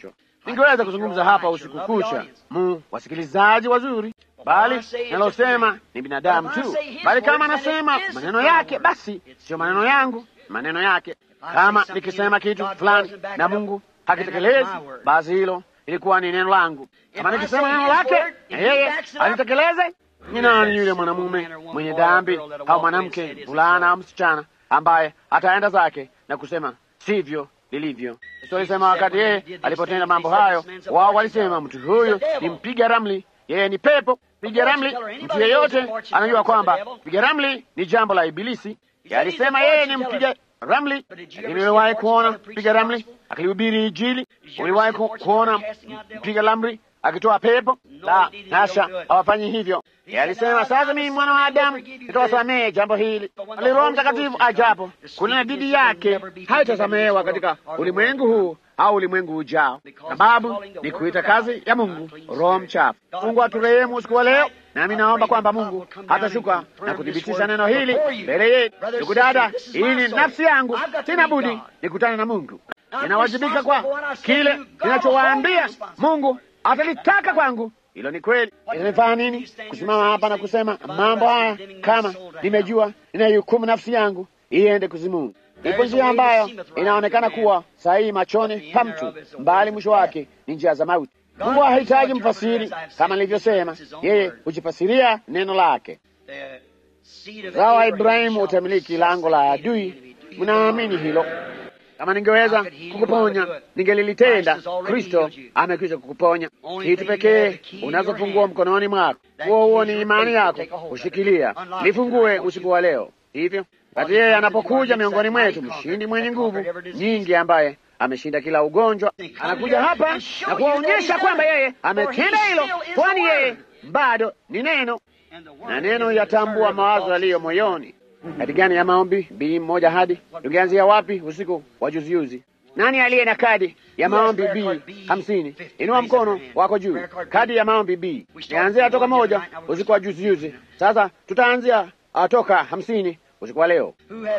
Speaker 2: Ningeweza kuzungumza hapa usiku kucha, mu wasikilizaji wazuri, bali nalosema ni binadamu tu. Bali kama anasema maneno yake, basi sio maneno yangu, maneno yake. Kama nikisema kitu fulani na Mungu hakitekelezi, basi hilo ilikuwa ni neno langu. Kama nikisema neno lake na yeye alitekeleze, ni nani yule mwanamume mwenye dhambi au mwanamke, mvulana au msichana ambaye ataenda zake na kusema sivyo lilivyo? Yesu alisema wakati yeye alipotenda mambo hayo, wao walisema mtu huyu ni mpiga ramli, yeye ni pepo. Piga ramli, mtu yeyote anajua kwamba piga ramli ni jambo la Ibilisi. Yeye alisema yeye ni mpiga ramli, lakini uliwahi kuona mpiga ramli akilihubiri Injili? Uliwahi ku, kuona mpiga ramli akitoa pepo? La hasha, hawafanyi hivyo. Yeye alisema sasa, mimi mwana wa Adamu nitawasamehe jambo hili, bali Roho Mtakatifu ajapo kunena dhidi yake haitasamehewa katika ulimwengu huu au ulimwengu ujao, sababu ni kuita kazi ya Mungu roho mchafu. Mungu aturehemu usiku wa leo, nami naomba kwamba Mungu hatashuka na kuthibitisha neno hili mbele yetu. Ndugu dada, hii ni nafsi yangu, sina budi nikutane na Mungu. Ninawajibika kwa kile ninachowaambia. Mungu atalitaka kwangu. Hilo ni kweli. Inanifanya nini kusimama hapa na kusema mambo haya kama nimejua ninahukumu nafsi yangu iende kuzimuni? Ipo njia ambayo inaonekana kuwa sahihi machoni pa mtu, mbali mwisho wake ni njia za mauti. Mungu hahitaji mfasiri, kama nilivyosema, yeye hujifasiria neno lake. Uzao wa Ibrahimu utamiliki lango la adui. Mnaamini hilo? Kama ningeweza kukuponya ningelilitenda. Kristo amekwisha kukuponya. Kitu pekee unazofungua mkononi mwako, huo huo ni imani yako kushikilia. Lifungue usiku wa leo, hivyo wakati yeye anapokuja miongoni mwetu, mshindi mwenye nguvu nyingi, ambaye ameshinda kila ugonjwa, anakuja hapa na kuwaonyesha kwamba yeye ametenda hilo, kwani yeye bado ni neno, na neno yatambua mawazo yaliyo moyoni. Kadi gani ya maombi? Bii moja hadi tungeanzia wapi usiku wa juzijuzi? Nani aliye na kadi ya maombi B hamsini? Inua mkono wako juu. Kadi ya maombi B. Nianzia toka moja usiku wa juzijuzi. Sasa tutaanzia toka hamsini usiku wa leo.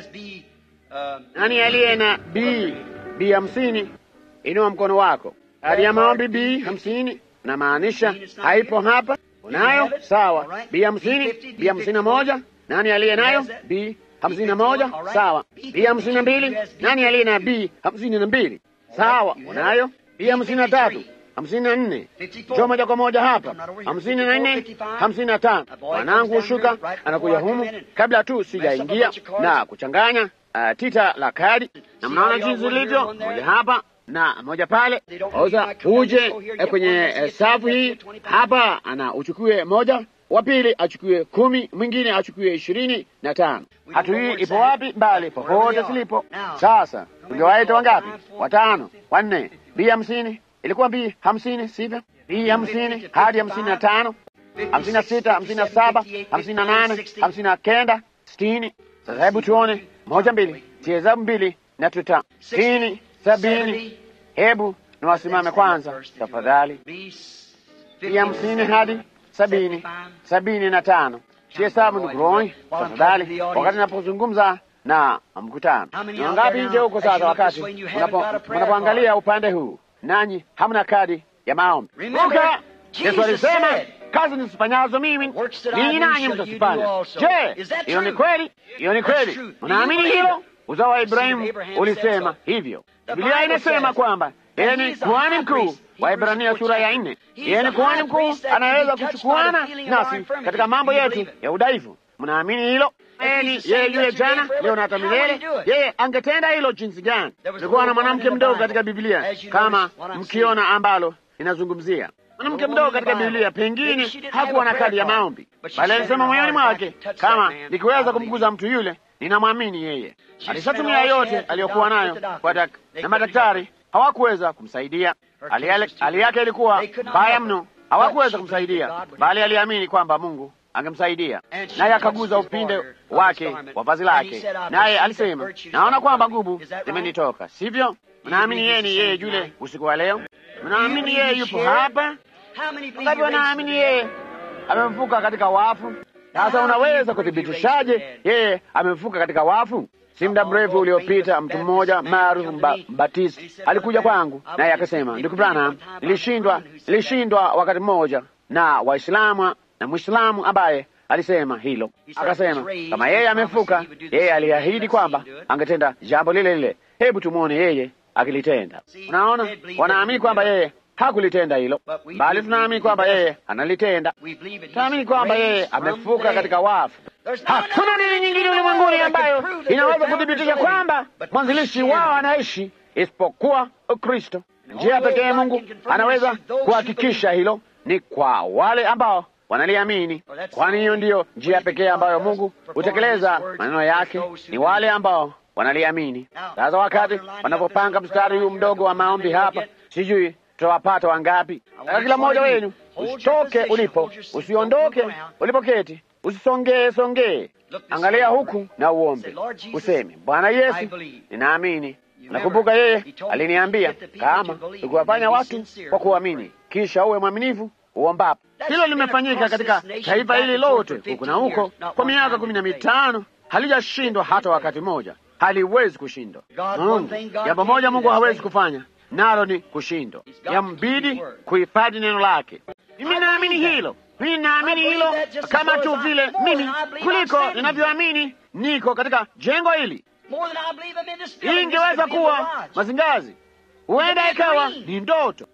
Speaker 2: Nani aliye na B B hamsini? Inua mkono wako. Kadi ya maombi B hamsini namaanisha haipo hapa. Unayo? Sawa. B hamsini, B hamsini na moja nani aliye nayo? B hamsini na moja. Sawa. B hamsini na mbili. Nani aliye na B hamsini na mbili? Sawa, unayo. B hamsini na tatu, hamsini na nne. Jo moja kwa moja hapa, hamsini na nne, hamsini na tano. Mwanangu hushuka anakuja humu kabla tu sijaingia na kuchanganya uh, tita la kadi, na mnaona jinsi ilivyo, moja hapa na moja pale. Oza uje eh, kwenye eh, safu hii hapa, ana uchukue moja wa pili achukue kumi, mwingine achukue ishirini na tano. Hatu hii ipo wapi? Mbali popote zilipo. Sasa tungewaita wangapi? Watano, wanne. Bi hamsini ilikuwa bi hamsini, sivyo? Bi hamsini hadi hamsini na tano, hamsini na sita, hamsini na saba, hamsini na nane, hamsini na kenda, sitini. Sasa hebu tuone moja, mbili, hesabu mbili na tuta sitini, sabini. Hebu na wasimame kwanza tafadhali. Bi hamsini hadi sabini, sabini na tano. Sihesabu ndugu Roy, tafadhali, wakati napozungumza na mkutano. Ni wangapi nje huko sasa, wakati mnapoangalia upande huu, nanyi hamna kadi ya maombi? Kumbuka Yesu alisema kazi nisifanyazo mimi ninyi nanyi mtazifanya. Je, hiyo ni kweli? Hiyo ni kweli. Unaamini hilo? Uzao wa Ibrahimu ulisema hivyo. Biblia inasema kwamba yeye ni kuhani mkuu wa Ibrania sura ya nne. Yeye ni kuhani mkuu anayeweza kuchukuana nasi katika mambo yetu ya udhaifu. Mnaamini hilo? Yeye yeye yule jana, leo na hata milele. Yeye angetenda hilo jinsi gani? Kulikuwa na mwanamke mdogo katika Biblia, kama mkiona ambalo inazungumzia mwanamke mdogo katika Biblia, pengine hakuwa na kadi ya maombi, bali alisema moyoni mwake, kama nikiweza kumguza mtu yule, ninamwamini yeye. Alishatumia yote aliyokuwa nayo kwa dak na madaktari hawakuweza kumsaidia. Hali yake ilikuwa mbaya mno, hawakuweza kumsaidia, bali aliamini kwamba Mungu angemsaidia, naye akaguza upinde wake wa vazi lake, naye alisema, naona kwamba nguvu zimenitoka. Sivyo? Mnaamini yeye ni yeye yule usiku wa leo? Mnaamini yeye yupo hapa? Wangapi wanaamini yeye amefufuka katika wafu? Sasa unaweza kuthibitishaje yeye amefuka katika wafu? Si muda mrefu uliopita mtu mmoja maarufu mba, mbatisti alikuja kwangu naye akasema, ndugu Branham, nilishindwa nilishindwa wakati mmoja na Waislamu na Mwislamu ambaye alisema hilo. Akasema kama yeye amefuka, yeye aliahidi kwamba angetenda jambo lile lile. Hebu tumwone yeye akilitenda. Unaona, wanaamini kwamba yeye hakulitenda hilo, bali tunaamini kwamba yeye analitenda. Tunaamini kwamba yeye amefuka katika wafu. Hakuna dini nyingine ulimwenguni ambayo inaweza kuthibitisha kwamba mwanzilishi wao anaishi isipokuwa Ukristo. Njia pekee Mungu anaweza kuhakikisha hilo ni kwa wale ambao wanaliamini, kwani hiyo ndiyo njia pekee ambayo Mungu hutekeleza maneno yake, ni wale ambao wanaliamini. Sasa wakati wanapopanga mstari huu mdogo wa maombi hapa, sijui tutawapata wangapi. Sasa kila mmoja wenu usitoke ulipo, usiondoke ulipoketi, usisongee songee, angalia huku na uombe, useme Bwana Yesu, ninaamini. Nakumbuka yeye aliniambia kama ukiwafanya watu kwa kuamini, kisha uwe mwaminifu uombapo. Hilo limefanyika katika taifa hili lote huku na huko kwa miaka kumi na mitano, halijashindwa hata wakati mmoja, haliwezi kushindwa. Mungu, jambo moja Mungu hawezi kufanya nalo ni kushindwa, yambidi kuhifadhi neno lake. Mimi naamini hilo, mimi naamini hilo kama tu vile mimi kuliko ninavyoamini niko katika jengo hili. Hii ingeweza kuwa mazingazi, huenda ikawa ni ndoto.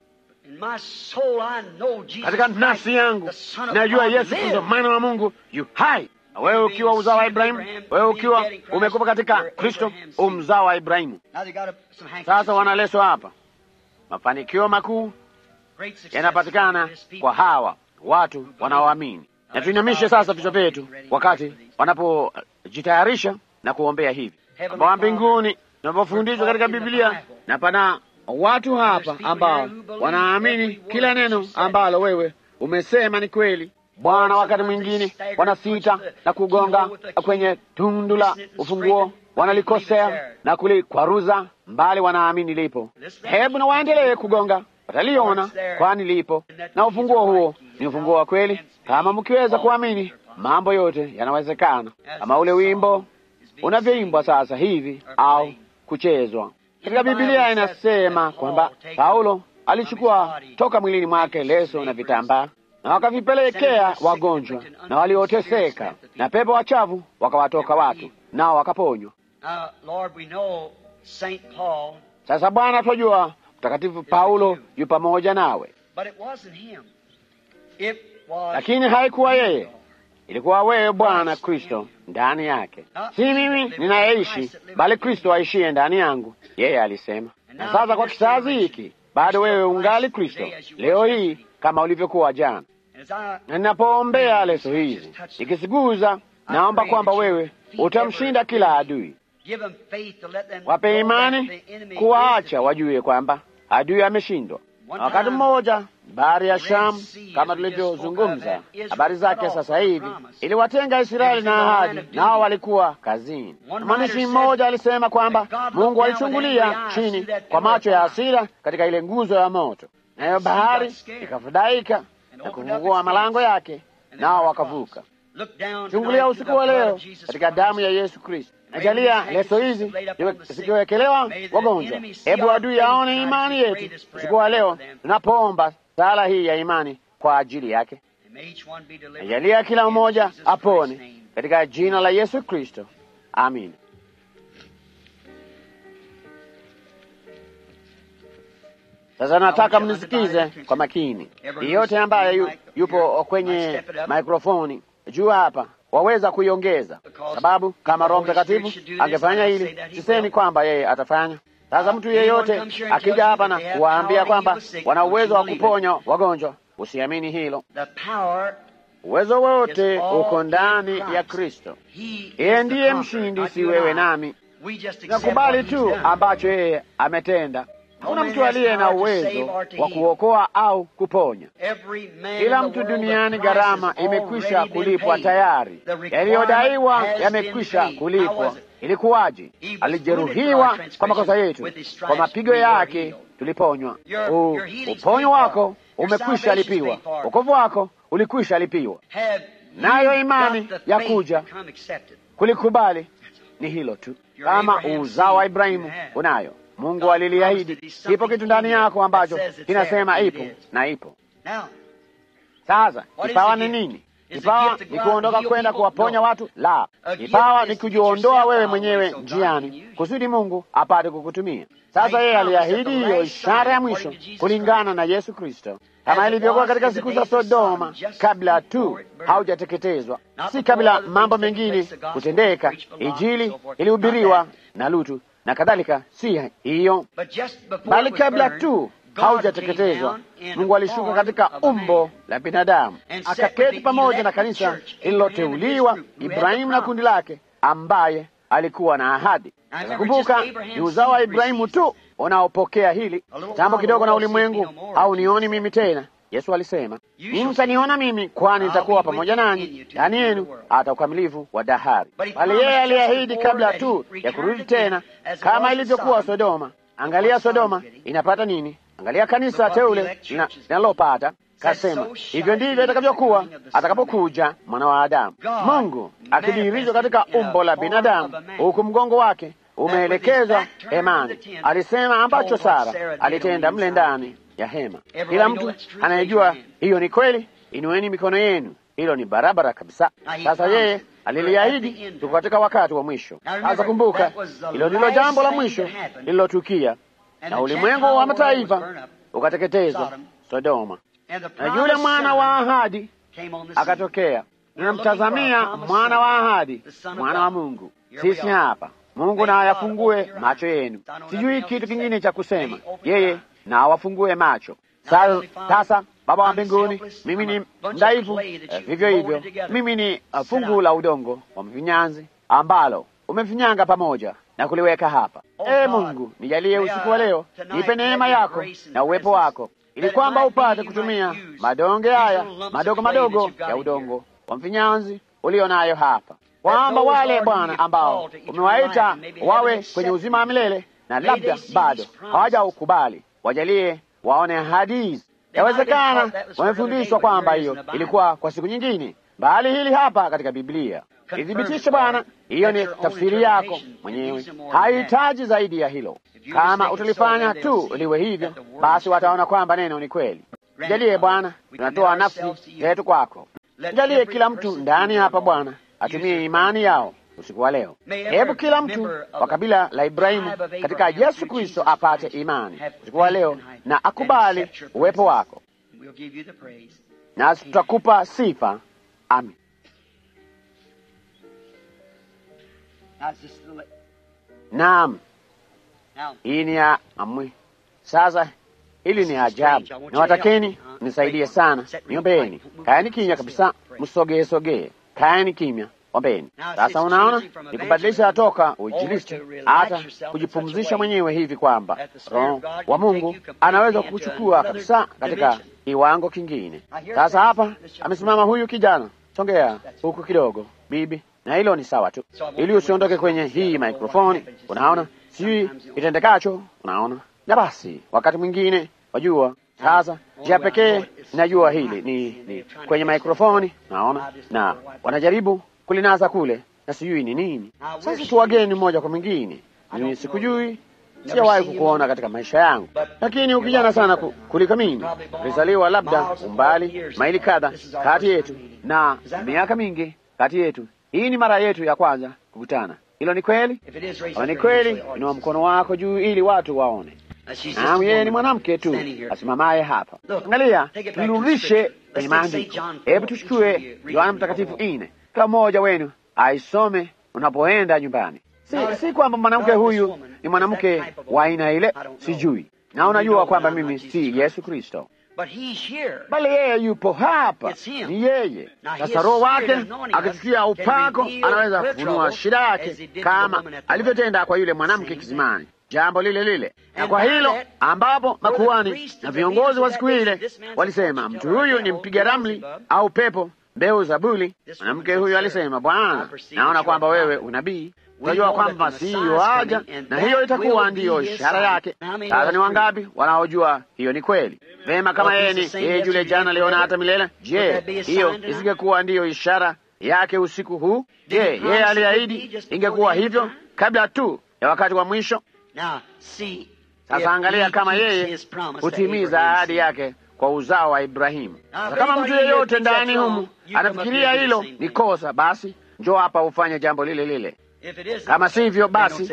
Speaker 2: Katika nafsi yangu najua Yesu Kristo mwana wa Mungu yu hai. Wewe ukiwa uzao wa Ibrahimu, wewe ukiwa umekufa katika Kristo, umzao wa Ibrahimu. Sasa wanaleswa hapa, mafanikio makuu yanapatikana kwa hawa watu wanaoamini. Na tuinamishe sasa vichwa vyetu wakati wanapojitayarisha na kuombea hivi. Baba wa mbinguni, tunapofundishwa katika Biblia na pana watu hapa ambao wanaamini kila neno ambalo wewe umesema ni kweli. Bwana, wakati mwingine wanasita na kugonga kwenye tundu la ufunguo, wanalikosea na kulikwaruza mbali, wanaamini lipo. Hebu na waendelee kugonga, wataliona, kwani lipo, na ufunguo huo ni ufunguo wa kweli. Kama mkiweza kuamini, mambo yote yanawezekana, kama ule wimbo unavyoimbwa sasa hivi au kuchezwa katika Biblia. Inasema kwamba Paulo alichukua toka mwilini mwake leso na vitambaa na wakavipelekea wagonjwa na walioteseka, na pepo wachafu wakawatoka watu, nao wakaponywa. Sasa Bwana, twajua Mtakatifu Paulo yu pamoja nawe, lakini haikuwa yeye, ilikuwa wewe Bwana Kristo ndani yake, si mimi ninayeishi, bali Kristo aishiye ndani yangu. Yeye alisema. Na sasa kwa kizazi hiki bado wewe ungali Kristo leo hii kama ulivyokuwa jana. Na ninapoombea leso hizi nikisiguza, naomba kwamba wewe utamshinda kila adui. Wape imani kuwaacha wajue kwamba adui ameshindwa. Na wakati mmoja bahari ya Shamu, kama tulivyozungumza habari zake sasa hivi, iliwatenga Israeli na ahadi, nao walikuwa kazini. Mwandishi mmoja alisema kwamba Mungu alichungulia chini kwa macho ya hasira katika ile nguzo ya moto, nayo bahari ikafadhaika na kufungua malango yake, nao wakavuka. Chungulia usiku wa leo katika damu ya Yesu Kristo. Najalia leso hizi zikiwekelewa wagonjwa. Hebu adui aone imani yetu usiku wa leo tunapoomba sala hii ya imani kwa ajili yake. Najalia kila mmoja apone katika jina la Yesu Kristo, amin. Sasa nataka mnisikize kwa makini. Yeyote ambaye yu, yupo kwenye mikrofoni juu hapa waweza kuiongeza, sababu kama Roho Mtakatifu angefanya hili, sisemi kwamba yeye atafanya. Sasa mtu yeyote akija hapa na kuwaambia kwamba wana uwezo wa kuponya wagonjwa, usiamini hilo. Uwezo wote uko ndani ya Kristo. Yeye ndiye mshindi, si wewe nami. Nakubali tu ambacho yeye ametenda. Hakuna mtu aliye na uwezo wa kuokoa au kuponya. Kila mtu duniani, gharama imekwisha kulipwa tayari, yaliyodaiwa yamekwisha kulipwa. Ilikuwaje? Alijeruhiwa kwa makosa yetu, kwa mapigo yake tuliponywa. Uponyo wako umekwisha lipiwa, wokovu wako ulikwisha lipiwa. nayo imani ya kuja kulikubali ni hilo tu. Kama uzao wa Ibrahimu unayo, Mungu aliliahidi. Kipo kitu ndani yako ambacho kinasema ipo na ipo. Sasa kipawa ni nini? Kipawa ni kuondoka kwenda kuwaponya watu? La, kipawa ni kujiondoa wewe mwenyewe njiani kusudi Mungu apate kukutumia. Sasa yeye aliahidi hiyo ishara ya mwisho kulingana na Yesu Kristo, kama ilivyokuwa katika siku za Sodoma, kabla tu haujateketezwa, si kabla mambo mengine kutendeka. Injili ilihubiriwa na Lutu na kadhalika, si hiyo, bali kabla tu haujateketezwa Mungu alishuka katika umbo la binadamu akaketi pamoja na kanisa lililoteuliwa, Ibrahimu na kundi lake, ambaye alikuwa na ahadi. Nakumbuka ni uzao wa Ibrahimu tu unaopokea hili jambo kidogo na ulimwengu, au nioni mimi tena. Yesu alisema, ninyi mtaniona mimi, kwani nitakuwa pamoja nanyi, ndani yenu hata ukamilifu wa dahari. Bali yeye aliahidi kabla tu ya kurudi tena, kama ilivyokuwa Sodoma. Angalia Sodoma inapata nini? Angalia kanisa teule linalopata. Kasema hivyo ndivyo itakavyokuwa atakapokuja mwana wa Adamu, Mungu akidhihirishwa katika umbo la binadamu, huku mgongo wake umeelekezwa hemani. Alisema ambacho Sara alitenda mle ndani ya hema. Kila mtu anayejua hiyo ni kweli, inueni mikono yenu. Hilo ni barabara kabisa. Sasa yeye aliliahidi, tuko katika wakati wa mwisho. Sasa kumbuka, hilo ndilo jambo la mwisho lililotukia na ulimwengu wa mataifa ukateketezwa Sodoma, na yule mwana wa ahadi akatokea. Tunamtazamia mwana wa ahadi, mwana wa Mungu. Sisi hapa, Mungu na ayafungue macho yenu. Sijui kitu kingine cha kusema, yeye na awafungue macho. Sasa Baba wa mbinguni, mimi ni mdhaifu, vivyo hivyo mimi ni fungu la udongo wa mfinyanzi ambalo umefinyanga pamoja na kuliweka hapa. E Mungu, nijalie usiku wa leo, nipe neema yako na uwepo wako, ili kwamba upate kutumia madonge haya madogo madogo ya udongo wa mfinyanzi ulio nayo hapa, kwamba wale Bwana ambao umewaita wawe kwenye uzima wa milele na labda bado hawajaukubali, wajalie waone ahadi hizi. Yawezekana wamefundishwa kwamba hiyo ilikuwa kwa siku nyingine, bali hili hapa katika Biblia ithibitishe Bwana. Hiyo ni tafsiri yako mwenyewe, haihitaji zaidi ya hilo. Kama utalifanya tu liwe hivyo, basi wataona kwamba neno ni kweli. Jalie Bwana, tunatoa nafsi yetu kwako. Jalie kila mtu ndani hapa Bwana atumie imani yao usiku wa leo. Hebu kila mtu wa kabila la Ibrahimu katika Yesu Kristo apate imani usiku wa leo na akubali uwepo wako, nasi tutakupa sifa. Amin. Naam, hii ni ya amwi. Sasa hili ni ajabu, na watakeni nisaidie sana, niombeni. Kaeni kimya kabisa, msogee sogee, kaeni kimya, ombeni. Sasa unaona, ni kubadilisha toka uinjilisti hata kujipumzisha mwenyewe hivi kwamba Roho wa Mungu anaweza kuchukua kabisa katika kiwango kingine. Sasa hapa amesimama huyu kijana, songea huku kidogo, bibi na hilo ni sawa tu, ili usiondoke kwenye hii mikrofoni. Unaona, sijui itendekacho. Unaona, na basi wakati mwingine wajua. Sasa njia pekee ninajua hili ni, ni kwenye mikrofoni, naona na wanajaribu kulinaza kule, na sijui ni nini. Sasa tu wageni mmoja kwa mwingine, mimi sikujui, sijawahi kukuona katika maisha yangu, lakini ukijana sana kuliko mimi, ulizaliwa labda umbali maili kadha kati yetu na miaka mingi kati yetu hii ni mara yetu ya kwanza kukutana. Hilo ni kweli? Kama ni kweli, inua mkono wako juu ili watu waone. Naam, yeye ni mwanamke tu asimamaye hapa. Angalia, turudishe kwenye maandiko. Hebu tuchukue Yohana Mtakatifu ine, kila mmoja wenu aisome unapoenda nyumbani. Si, si kwamba mwanamke huyu ni mwanamke wa aina ile, sijui, na unajua kwamba mimi si Yesu Kristo bali yeye yupo hapa, ni yeye. Sasa Roho wake akichukia upako, anaweza kufunua shida yake kama alivyotenda kwa yule mwanamke kisimani, jambo lile lile. Na kwa hilo ambapo makuhani na viongozi wa siku ile walisema mtu huyu ni mpiga ramli au pepo mbeu za buli, mwanamke huyu alisema, Bwana, naona kwamba wewe unabii Tunajua kwamba Masihi yuaja, na hiyo itakuwa ndiyo ishara yake. Sasa ni wangapi wanaojua hiyo ni kweli? Vema, kama yeye ni yeye yule jana, leo na hata milele, je, hiyo isingekuwa ndiyo ishara yake usiku huu? Je, yeye aliahidi ingekuwa hivyo kabla tu ya wakati wa mwisho? Sasa angalia kama yeye hutimiza ahadi yake kwa uzao wa Ibrahimu. Na kama mtu yeyote ndani humu anafikiria hilo ni kosa, basi njoo hapa ufanye jambo lile lile. Kama sivyo, basi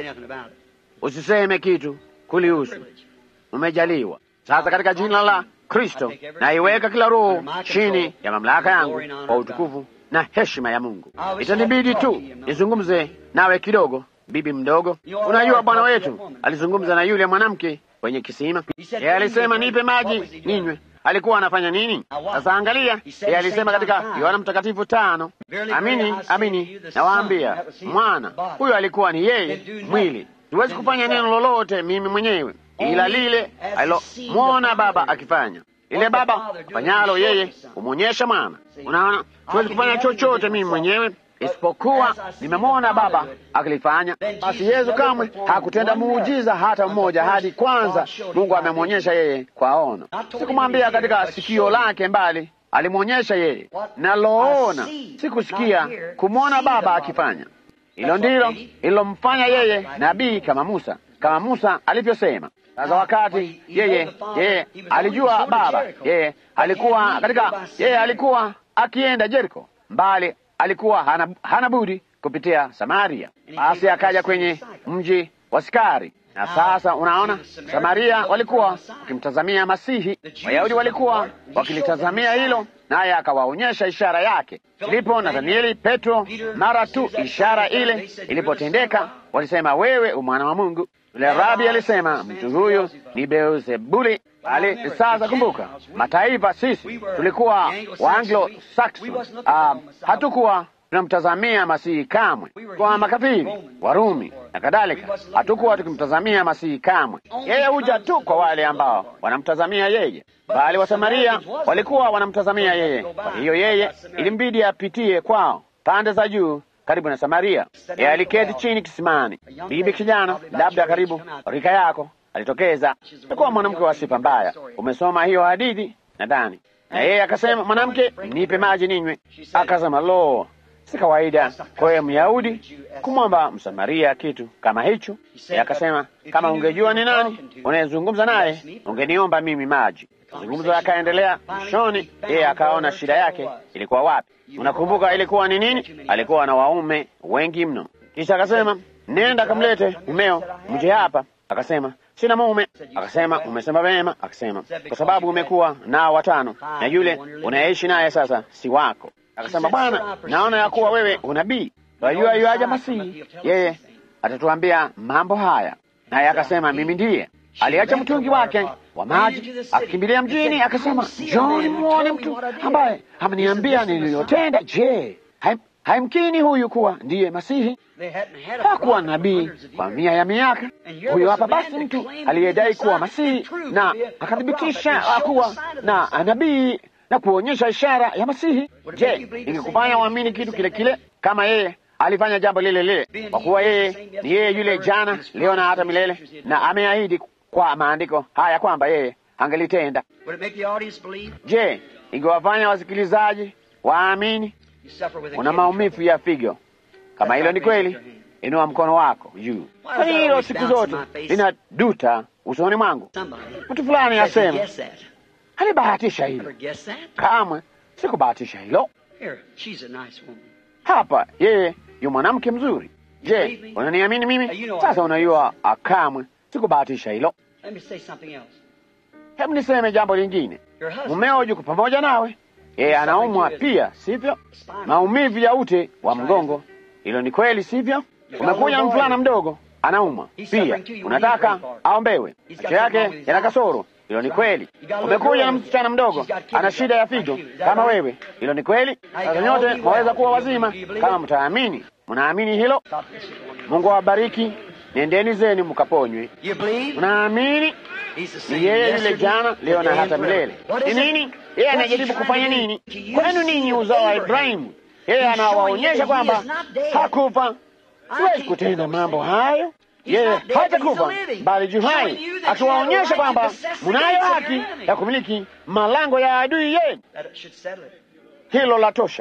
Speaker 2: usiseme kitu kulihusu. Umejaliwa sasa katika jina la Kristo, naiweka kila roho chini ya mamlaka yangu kwa utukufu na heshima ya Mungu. Itanibidi tu nizungumze nawe kidogo, bibi mdogo. Unajua, Bwana wetu alizungumza na yule mwanamke kwenye kisima. Yeye alisema nipe maji ninywe. Alikuwa anafanya nini? Sasa angalia, yeye alisema katika Yohana Mtakatifu tano, amini amini nawaambia, mwana huyo alikuwa ni yeye mwili. Siwezi kufanya neno lolote mimi mwenyewe, ila lile alilomwona Baba akifanya. Lile Baba fanyalo yeye humwonyesha mwana. Unaona, siwezi kufanya chochote mimi mwenyewe isipokuwa nimemwona Baba akilifanya. Basi Yesu kamwe hakutenda muujiza hata mmoja hadi kwanza Mungu amemwonyesha yeye kwa ono. Sikumwambia katika sikio lake, mbali alimwonyesha yeye. Naloona sikusikia, kumwona Baba akifanya. Hilo ndilo ililomfanya yeye nabii kama Musa, kama Musa alivyosema. Sasa wakati yeye yeye alijua Baba, yeye alikuwa katika, yeye alikuwa akienda Jeriko mbali alikuwa hana, hana budi kupitia Samaria. Basi akaja kwenye mji wa Sikari, na sasa unaona, Samaria walikuwa wakimtazamia Masihi, Wayahudi walikuwa wakilitazamia hilo, naye akawaonyesha ishara yake. Filipo, Nathanieli, Petro, mara tu ishara ile ilipotendeka, walisema wewe umwana wa Mungu. Yule rabi alisema mtu huyu ni Beelzebuli. Ali sasa, kumbuka, mataifa sisi tulikuwa wa Anglo Saxon, uh, hatukuwa tunamtazamia Masihi kamwe, kwa makafiri Warumi na kadhalika, hatukuwa tukimtazamia Masihi kamwe. Yeye huja tu kwa wale ambao wanamtazamia yeye, bali Wasamaria walikuwa wanamtazamia yeye. Kwa hiyo yeye ilimbidi apitie kwao pande za juu karibu na Samaria. Yeye aliketi chini kisimani. Bibi kijana, labda karibu rika yako, alitokeza. Alikuwa mwanamke wa sifa mbaya. Umesoma hiyo hadithi nadhani. Na yeye akasema, mwanamke, nipe maji ninywe. Akasema, lo, si kawaida kwa yeye Myahudi kumwomba Msamaria kitu kama hicho. Yeye akasema, kama ungejua ni nani unayezungumza naye, ungeniomba mimi maji. Mazungumzo yakaendelea. Mwishoni yeye akaona shida yake ilikuwa wapi. Unakumbuka ilikuwa ni nini? Alikuwa na waume wengi mno. Kisha akasema, nenda kamlete mumeo mje hapa. Akasema, sina mume. Akasema, umesema vema. Akasema, kwa sababu umekuwa nao watano na yule unayeishi naye sasa si wako. Akasema, Bwana, naona ya kuwa wewe unabii, wajua yuaja Masihi, yeye atatuambia mambo haya. Naye akasema, mimi ndiye. Aliacha mtungi wake wa maji akakimbilia mjini, akasema, John, muone mtu ambaye ameniambia niliyotenda. Je, haimkini huyu kuwa ndiye Masihi? Hakuwa nabii kwa mia ya miaka. Huyo hapa basi mtu aliyedai kuwa Masihi na akathibitisha kuwa na nabii na kuonyesha ishara ya Masihi. Je, ingekufanya uamini kitu kile kile kama yeye alifanya jambo lile lile? Kwa kuwa yeye ni yeye yule jana, leo na hata milele, na ameahidi kwa maandiko haya kwamba yeye angelitenda. Je, ingewafanya wasikilizaji waamini? Una maumivu ya figo. Kama hilo ni kweli, inua mkono wako juu. Kwani hilo siku zote linaduta usoni mwangu. Mtu fulani asema alibahatisha hilo. Kamwe sikubahatisha hilo. Hapa yeye yu mwanamke mzuri. Je, unaniamini mimi? Sasa unajua, kamwe sikubahatisha hilo. Hebu niseme jambo lingine. Mumeo yuko pamoja nawe, yeye anaumwa pia, sivyo? Maumivu ya ute wa mgongo, hilo ni kweli, sivyo? Umekuja na mvulana mdogo anaumwa pia, unataka aombewe, macho yake yana kasoro, hilo ni kweli. Umekuja na msichana mdogo ana shida ya figo kama wewe, hilo ni kweli. Sasa nyote mwaweza kuwa wazima kama mtaamini. Mnaamini hilo? Mungu awabariki. Nendeni zenu mkaponywe. Unaamini? Ni yeye yule jana, leo na hata milele. Ni nini yeye anajaribu kufanya nini kwenu ninyi, uzao wa Ibrahimu? Yeye anawaonyesha kwamba hakufa siwezi kutenda mambo hayo. Yeye hajakufa bali juu hai, akiwaonyesha kwamba munayo haki ya kumiliki malango ya adui yenu. Hilo la tosha.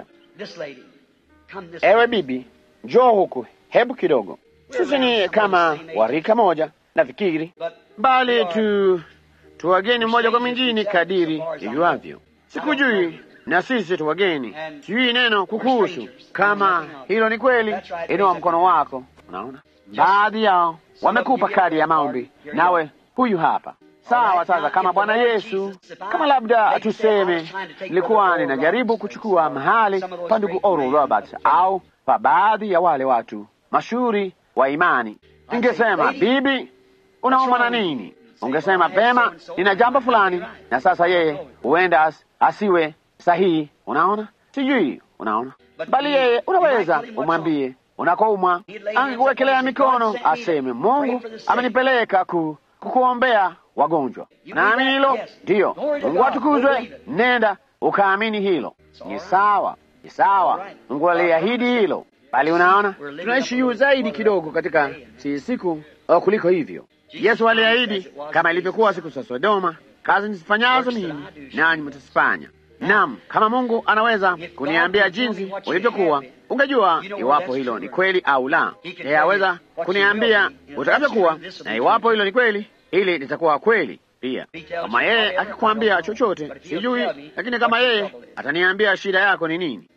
Speaker 2: Ewe bibi, njoo huku hebu kidogo. Sisi ni kama warika moja, nafikiri, bali tu tu wageni mmoja kwa mwingine kadiri ijuavyo. Sikujui na sisi tu wageni, sijui neno kukuhusu. Kama hilo ni kweli, inua mkono wako. Unaona, baadhi yao wamekupa kadi ya maombi, nawe huyu hapa. Sawa. Sasa kama Bwana Yesu, kama labda tuseme nilikuwa ninajaribu kuchukua mahali pa ndugu Oral Roberts au pa baadhi ya wale watu mashuhuri wa imani, ningesema bibi, unaumwa na nini? Ungesema pema, nina jambo fulani, na sasa yeye huenda as, asiwe sahihi. Unaona, sijui, unaona, bali yeye unaweza umwambie unakoumwa, angekuwekelea mikono, aseme Mungu amenipeleka ku, kukuombea wagonjwa. Naamini hilo ndiyo. Mungu atukuzwe. Nenda ukaamini hilo. Ni sawa, ni sawa. Mungu aliahidi hilo, bali unaona, tunaishi juu zaidi kidogo katika si siku uh, kuliko hivyo. Yesu aliahidi kama ilivyokuwa siku za Sodoma, kazi nizifanyazo mimi nanyi mtazifanya. Naam, kama Mungu anaweza kuniambia jinsi ulivyokuwa, ungejua iwapo hilo ni kweli au la. Yeye aweza kuniambia utakavyokuwa, na iwapo hilo ni kweli, hili litakuwa kweli pia. Kama yeye akikwambia chochote, sijui, lakini kama yeye ataniambia shida yako ni nini,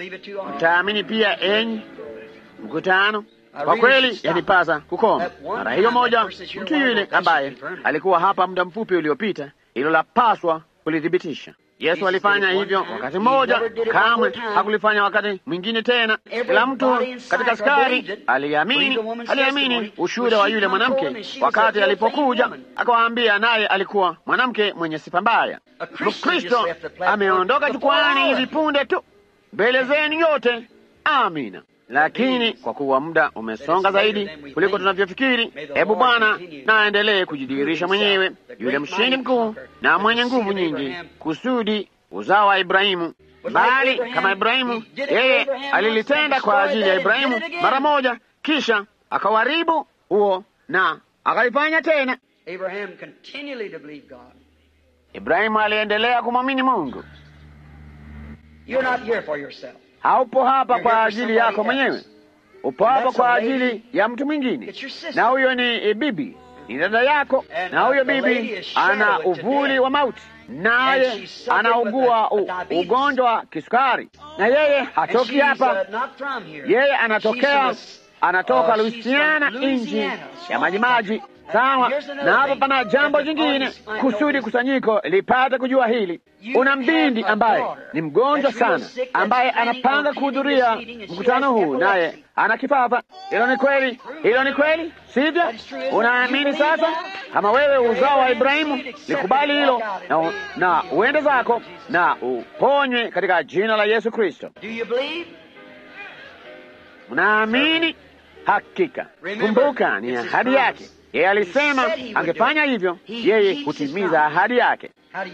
Speaker 2: utaamini pia, enyi mkutano? Kwa kweli yanipasa kukoma mara hiyo moja. Mtu yule ambaye alikuwa hapa muda mfupi uliopita, hilo lapaswa kulithibitisha. Yesu alifanya hivyo wakati mmoja, kamwe hakulifanya wakati mwingine tena. Kila mtu katika askari aliamini, aliamini ushuhuda wa yule mwanamke wakati alipokuja akawaambia, naye alikuwa mwanamke mwenye sifa mbaya. Mkristo ameondoka jukwani hivi punde tu mbele zenu yote. Amina. Lakini kwa kuwa muda umesonga zaidi kuliko tunavyofikiri, hebu Bwana na aendelee kujidhihirisha mwenyewe, yule mshindi mkuu na mwenye nguvu nyingi, kusudi uzao wa Ibrahimu. Bali kama Ibrahimu, yeye alilitenda kwa ajili ya Ibrahimu mara moja, kisha akawaribu huo na akalifanya tena. Ibrahimu aliendelea kumwamini Mungu. Haupo hapa kwa ajili yako mwenyewe, upo hapa kwa ajili ya mtu mwingine, na huyo ni bibi, ni dada yako, na huyo bibi ana uvuli wa mauti, naye anaugua ugonjwa wa kisukari, na yeye hatoki hapa, yeye anatokea anatoka Louisiana, nchi ya majimaji. Sawa, na hapa pana jambo jingine, kusudi kusanyiko lipate kujua hili. Una mbindi ambaye ni mgonjwa sana, ambaye anapanga kuhudhuria mkutano huu, naye ana kifafa. Hilo ni kweli, hilo ni kweli, sivyo? Unaamini sasa? Kama wewe uzao wa Ibrahimu, likubali hilo na, na uende zako na uponywe katika jina la Yesu Kristo. Unaamini? Hakika. Kumbuka, ni ahadi yake. Yeye alisema angefanya hivyo, yeye hutimiza ahadi yake.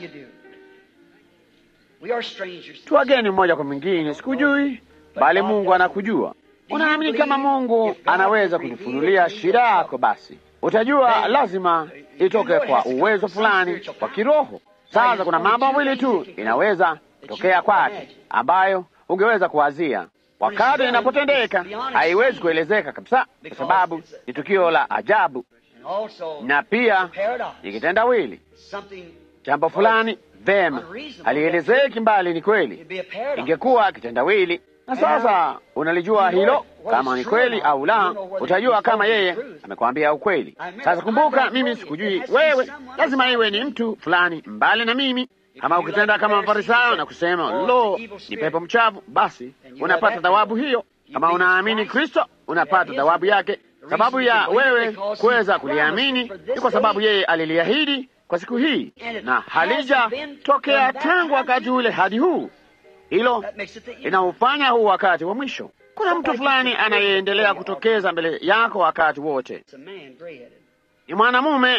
Speaker 2: Tu wageni mmoja kwa mwingine, sikujui, bali Mungu anakujua. Unaamini kama Mungu anaweza kukufunulia shida yako, basi utajua lazima itoke kwa uwezo fulani wa kiroho. Sasa kuna mambo mawili tu inaweza kutokea kwake ambayo ungeweza kuwazia wakati inapotendeka haiwezi kuelezeka kabisa, kwa sababu ni tukio la ajabu na pia ni kitendawili. Jambo fulani vema halielezeki, mbali ni kweli, ingekuwa kitendawili. Na sasa unalijua hilo, kama ni kweli au la, utajua kama yeye amekwambia ukweli. Sasa kumbuka, mimi sikujui wewe, lazima iwe ni mtu fulani mbali na mimi. Kama ukitenda kama Mafarisayo na kusema lo, ni pepo mchafu, basi unapata thawabu hiyo. Kama unaamini Kristo, unapata thawabu yake. Sababu ya wewe kuweza kuliamini ni kwa sababu yeye aliliahidi kwa siku hii, na halijatokea tangu wakati ule hadi huu. Hilo inaufanya huu wakati wa mwisho. Kuna mtu fulani anayeendelea kutokeza mbele yako wakati wote. Ni mwanamume,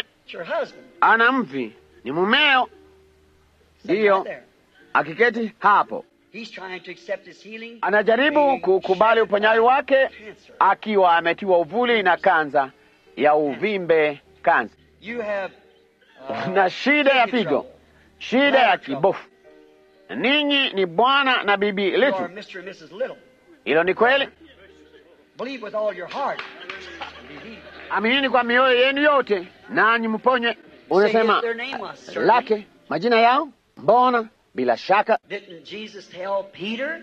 Speaker 2: ana mvi, ni mumeo, ndiyo akiketi hapo.
Speaker 3: He's trying to accept his healing.
Speaker 1: anajaribu kukubali uponyaji wake
Speaker 3: Cancer.
Speaker 1: akiwa ametiwa uvuli na kanza ya uvimbe kanza
Speaker 3: You have uh,
Speaker 1: na shida ya
Speaker 3: kidney
Speaker 1: figo,
Speaker 3: trouble.
Speaker 1: shida ya kibofu. Ninyi ni bwana na bibi
Speaker 3: You are
Speaker 1: Litu,
Speaker 3: Mr. and Mrs. Little.
Speaker 1: hilo ni kweli.
Speaker 3: Believe with all your heart. Believe.
Speaker 1: Aminini kwa mioyo yenu yote, nanyi mponye.
Speaker 3: Say
Speaker 1: Unasema
Speaker 3: their name was certainly.
Speaker 1: lake majina yao, mbona bila shaka
Speaker 3: Didn't Jesus tell Peter,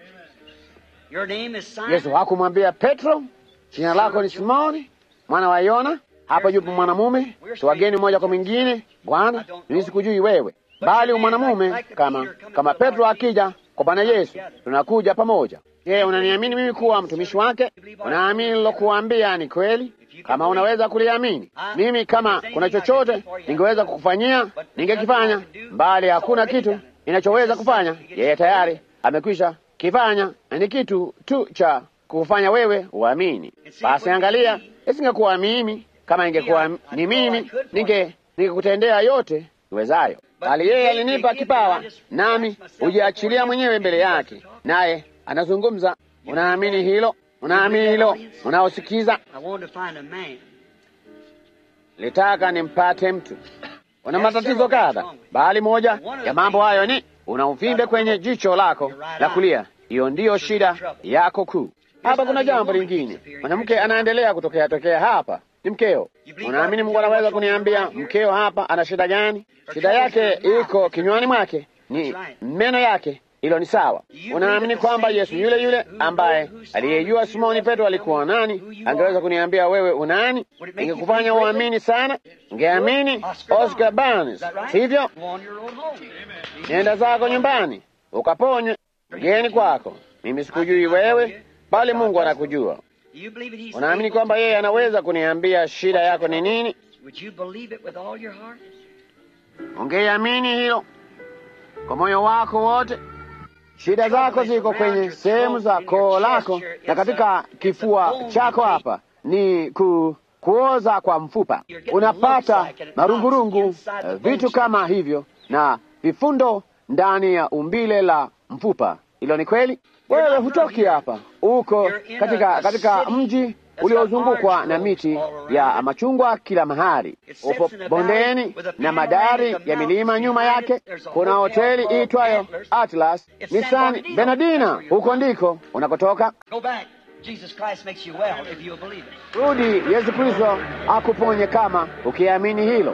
Speaker 3: Your name is Simon?
Speaker 1: Yesu hakumwambia Petro, jina lako ni Simoni mwana wa Yona? Hapa yupo mwanamume tuwageni mmoja kwa mwingine. Bwana, mimi sikujui wewe, bali mwanamume kama kama Petro akija kwa Bwana Yesu, tunakuja pamoja. Je, unaniamini mimi kuwa mtumishi wake? Unaamini nilokuambia ni kweli? Kama unaweza kuliamini, mimi kama kuna chochote ningeweza kukufanyia ningekifanya, bali hakuna kitu ninachoweza kufanya. Yeye tayari amekwisha kifanya, ni kitu tu cha kufanya wewe uamini. Basi angalia, isingekuwa mimi, kama ingekuwa ni mimi, ninge ningekutendea yote niwezayo, bali yeye alinipa kipawa, nami hujiachilia mwenyewe mbele yake, naye anazungumza. Unaamini hilo? Unaamini hilo? Unaosikiza,
Speaker 3: I wanted to find a man.
Speaker 1: litaka nimpate mtu. Una matatizo kadha, bali moja ya mambo hayo ni una uvimbe kwenye jicho lako la kulia. Hiyo ndiyo shida yako kuu. Hapa kuna jambo lingine, mwanamke anaendelea kutokea tokea hapa, ni mkeo. Unaamini Mungu anaweza kuniambia mkeo hapa ana shida gani? Shida yake iko kinywani mwake, ni meno yake. Hilo ni sawa. Unaamini kwamba Yesu yule yule ambaye aliyejua Simoni Petro alikuwa nani angeweza kuniambia wewe unani? Ingekufanya uamini sana. Ungeamini Oscar Barnes, hivyo
Speaker 3: Go on your own home.
Speaker 1: nenda zako nyumbani ukaponywe. Mgeni kwako, mimi sikujui wewe, bali Mungu anakujua.
Speaker 3: Do you believe that he's
Speaker 1: Unaamini
Speaker 3: able
Speaker 1: kwamba
Speaker 3: to-
Speaker 1: yeye anaweza kuniambia shida yako ni nini?
Speaker 3: Would you believe it with all your heart?
Speaker 1: Ungeiamini hilo kwa moyo wako wote. Shida zako ziko kwenye sehemu za koo lako na katika kifua chako. Hapa ni ku, kuoza kwa mfupa, unapata marungurungu, eh, vitu kama hivyo na vifundo ndani ya umbile la mfupa. Hilo ni kweli. Wewe hutoki hapa, uko katika katika mji uliozungukwa na miti ya machungwa kila mahali. Upo bondeni na madari ya milima nyuma yake. Kuna hoteli iitwayo Atlas ni San Bernardino, huko ndiko unakotoka.
Speaker 3: Go back. Jesus Christ makes you well if you'll believe it.
Speaker 1: Rudi, Yesu Kristo akuponye kama ukiamini hilo.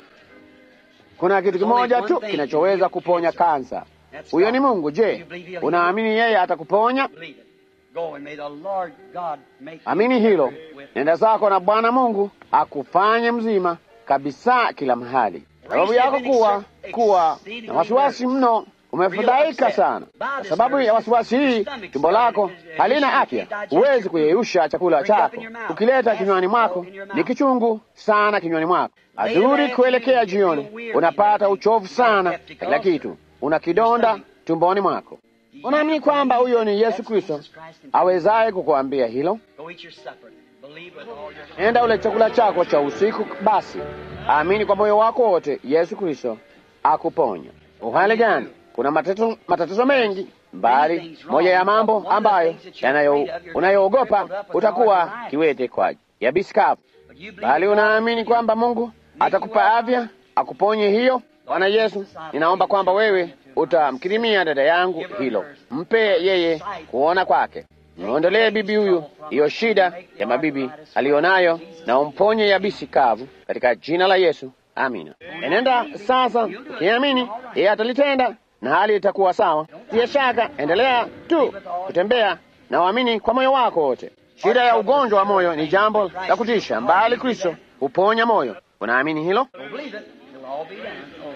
Speaker 1: Kuna kitu kimoja tu kinachoweza kuponya kansa, huyo ni Mungu. Je, unaamini yeye atakuponya?
Speaker 3: Believe it. Go and may the Lord God make you
Speaker 1: Amini hilo.
Speaker 3: with
Speaker 1: Nenda zako na Bwana Mungu akufanye mzima kabisa kila mahali. Sababu yako kuwa kuwa na wasiwasi mno, umefadhaika sana. Kwa sababu ya wasiwasi hii, tumbo lako halina afya, huwezi kuyeyusha chakula chako. Ukileta kinywani mwako ni kichungu sana kinywani mwako. Adhuri kuelekea jioni, unapata uchovu sana, kila kitu, una kidonda tumboni mwako. Unaamini kwamba huyo ni Yesu Kristo awezaye kukuambia hilo?
Speaker 3: Go eat your supper. Believe with all your heart.
Speaker 1: Enda ule chakula chako cha usiku. Basi amini kwa moyo wako wote, Yesu Kristo akuponya. Uhali gani? Kuna matatizo, matatizo mengi, bali moja ya mambo ambayo yanayo unayoogopa utakuwa kiwete kwa yabisi kavu,
Speaker 3: But you believe
Speaker 1: bali
Speaker 3: God
Speaker 1: unaamini kwamba Mungu atakupa afya akuponye hiyo. Bwana Yesu, ninaomba kwamba wewe utamkirimia dada yangu hilo, mpe yeye kuona kwake. Muondolee bibi huyu hiyo shida ya mabibi aliyonayo, na umponye yabisi kavu katika jina la Yesu, amina. Enenda sasa ukiamini, yeye atalitenda na hali itakuwa sawa. Tia shaka, endelea tu kutembea na uamini kwa moyo wako wote. Shida ya ugonjwa wa moyo ni jambo la kutisha, mbali Kristo huponya moyo. Unaamini hilo?
Speaker 3: Don't believe it. It'll all be done. Oh,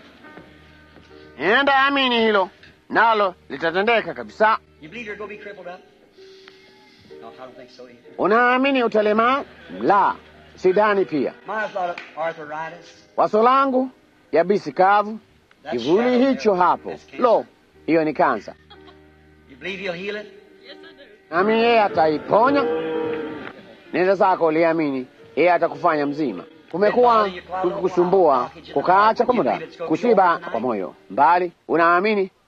Speaker 1: Enda amini hilo, nalo litatendeka kabisa.
Speaker 3: you believe you're going to be crippled up? No, I don't think so either.
Speaker 1: Unaamini utalemaa? La, sidhani pia.
Speaker 3: My thought of arthritis.
Speaker 1: Waso langu yabisi kavu,
Speaker 3: That
Speaker 1: kivuli
Speaker 3: shadow
Speaker 1: hicho
Speaker 3: there,
Speaker 1: hapo.
Speaker 3: that's cancer.
Speaker 1: Lo, hiyo ni kansa.
Speaker 3: You believe he'll heal it?
Speaker 1: Nami yeye ataiponya. Nenda zako uliamini, yeye atakufanya mzima. Kumekuwa kukikusumbua kukaacha kwa muda, kushiba kwa moyo, mbali unaamini uta,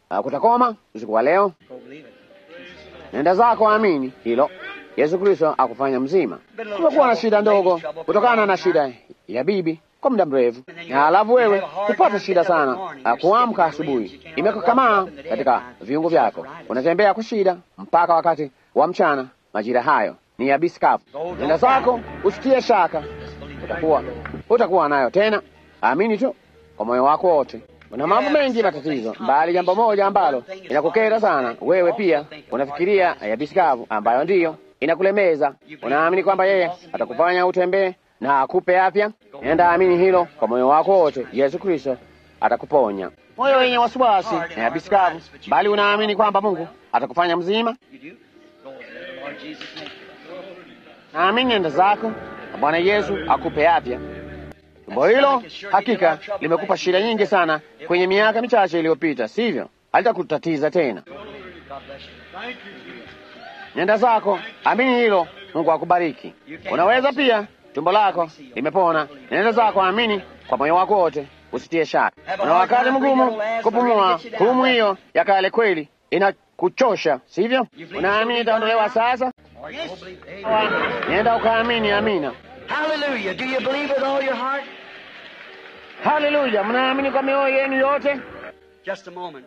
Speaker 2: uh, kutakoma usiku wa leo.
Speaker 3: Go believe it.
Speaker 2: Nenda zako, amini hilo. Yesu Kristo akufanya mzima. Tumekuwa na shida ndogo kutokana na shida ya bibi kwa muda mrefu, na alafu wewe hupata shida sana uh, kuamka asubuhi, imekakamaa katika viungo vyako, unatembea kwa shida mpaka wakati wa mchana. Majira hayo ni yabisi kavu. Nenda zako, usitie shaka, utakuwa utakuwa nayo tena. Amini tu kwa moyo wako wote. Una mambo mengi matatizo, bali jambo moja ambalo inakukera sana, wewe pia unafikiria yabisi kavu, ambayo ndiyo inakulemeza. Unaamini kwamba yeye atakufanya utembee na akupe afya. Nenda amini hilo kwa moyo wako wote, Yesu Kristo atakuponya. Moyo wenye wasiwasi na yabisi kavu, bali unaamini kwamba Mungu atakufanya mzima.
Speaker 3: You do? Go in the Lord Jesus' name.
Speaker 2: Naamini nenda zako na Bwana Yesu akupe afya. Tumbo hilo hakika limekupa shida nyingi sana kwenye miaka michache iliyopita, sivyo? Halitakutatiza tena.
Speaker 3: God bless you.
Speaker 2: Nenda zako, amini hilo, Mungu akubariki. Unaweza pia, tumbo lako limepona. Nenda zako, amini kwa moyo wako wote, usitie shaka. Una wakati mgumu kupumua, humu hiyo ya kale kweli inakuchosha, sivyo? Unaamini itaondolewa sasa?
Speaker 3: Yes. Go believe. Amen.
Speaker 2: Nenda ukaamini, amina.
Speaker 3: Hallelujah. Do you believe with all your heart?
Speaker 2: Haleluya! Mnaamini kwa mioyo yenu yote?
Speaker 3: Just a moment.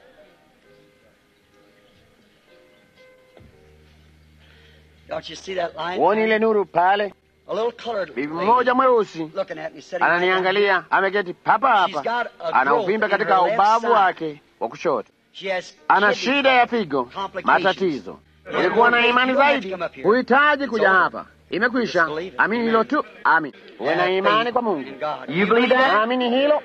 Speaker 3: Don't you see that line?
Speaker 2: Uoni ile nuru pale?
Speaker 3: A little colored
Speaker 2: Bibi
Speaker 3: lady
Speaker 2: mmoja mweusi
Speaker 3: looking at me, sitting right down here.
Speaker 2: ananiangalia, ameketi papa
Speaker 3: She's
Speaker 2: hapa,
Speaker 3: got a
Speaker 2: ana
Speaker 3: growth
Speaker 2: uvimbe
Speaker 3: in
Speaker 2: katika
Speaker 3: her left
Speaker 2: ubavu
Speaker 3: side.
Speaker 2: wake wa kushoto.
Speaker 3: She has
Speaker 2: ana
Speaker 3: kidney
Speaker 2: shida ya figo,
Speaker 3: complications.
Speaker 2: matatizo. Ulikuwa na imani zaidi, huhitaji kuja hapa. Imekwisha. Amini hilo tu, amin. Uwe na imani kwa Mungu.
Speaker 3: You believe that?
Speaker 2: Amini hilo.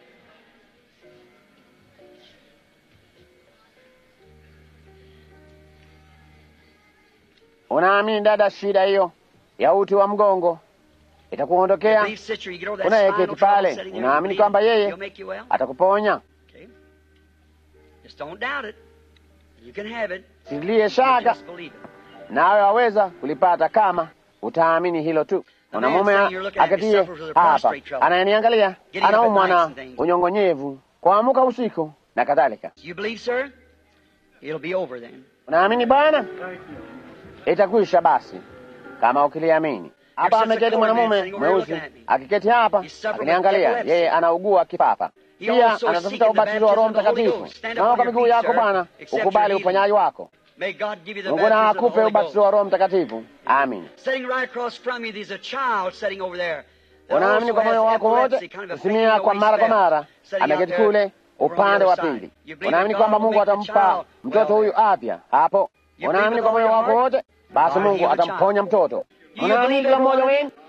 Speaker 2: Unaamini dada, shida hiyo ya uti wa mgongo itakuondokea?
Speaker 3: Believe, sister, you get over that
Speaker 2: Unayeketi
Speaker 3: spinal trouble
Speaker 2: pale,
Speaker 3: sitting there,
Speaker 2: unaamini
Speaker 3: believe
Speaker 2: kwamba yeye
Speaker 3: He'll make you well?
Speaker 2: atakuponya?
Speaker 3: Okay. Just don't doubt it. You can have it.
Speaker 2: Silie shaka,
Speaker 3: Just believe it.
Speaker 2: nawe waweza kulipata kama utaamini hilo tu. Mwanamume akatie hapa anayeniangalia, anaumwa na unyongonyevu, kuamka usiku na kadhalika.
Speaker 3: You believe, sir? It'll be over then.
Speaker 2: Unaamini Bwana? Itakwisha basi kama ukiliamini. Hapa ameketi mwanamume mweusi akiketi hapa akiniangalia, yeye anaugua kifafa, pia anatafuta ubatizo wa Roho Mtakatifu. Naomba kwa miguu yako Bwana, ukubali uponyaji wako.
Speaker 3: May God give you the
Speaker 2: Mungu na
Speaker 3: baptism of the
Speaker 2: akupe
Speaker 3: Holy
Speaker 2: ubatizo
Speaker 3: Ghost.
Speaker 2: wa Roho Mtakatifu. Amin.
Speaker 3: Sitting right across from you, there's a child sitting over there. that
Speaker 2: Unaamini
Speaker 3: also
Speaker 2: kwa moyo
Speaker 3: has
Speaker 2: wako wote,
Speaker 3: epilepsy, kind of a
Speaker 2: kusimia
Speaker 3: faint
Speaker 2: kwa
Speaker 3: noise
Speaker 2: mara kwa
Speaker 3: spell,
Speaker 2: mara,
Speaker 3: sitting out
Speaker 2: ameketi
Speaker 3: there
Speaker 2: kule
Speaker 3: over on
Speaker 2: upande
Speaker 3: the
Speaker 2: wa
Speaker 3: other side.
Speaker 2: pili.
Speaker 3: You believe
Speaker 2: Unaamini
Speaker 3: that
Speaker 2: kwamba
Speaker 3: God will
Speaker 2: Mungu
Speaker 3: make the
Speaker 2: atampa
Speaker 3: child
Speaker 2: mtoto
Speaker 3: well
Speaker 2: huyu
Speaker 3: there.
Speaker 2: afya hapo?
Speaker 3: You
Speaker 2: Unaamini
Speaker 3: believe
Speaker 2: kwa
Speaker 3: with
Speaker 2: moyo
Speaker 3: all
Speaker 2: wako
Speaker 3: your
Speaker 2: wote, basi
Speaker 3: God
Speaker 2: Mungu
Speaker 3: heal the
Speaker 2: atamponya
Speaker 3: child.
Speaker 2: mtoto.
Speaker 3: you
Speaker 2: Unaamini
Speaker 3: believe
Speaker 2: kila
Speaker 3: every
Speaker 2: mmoja
Speaker 3: one of
Speaker 2: wenu?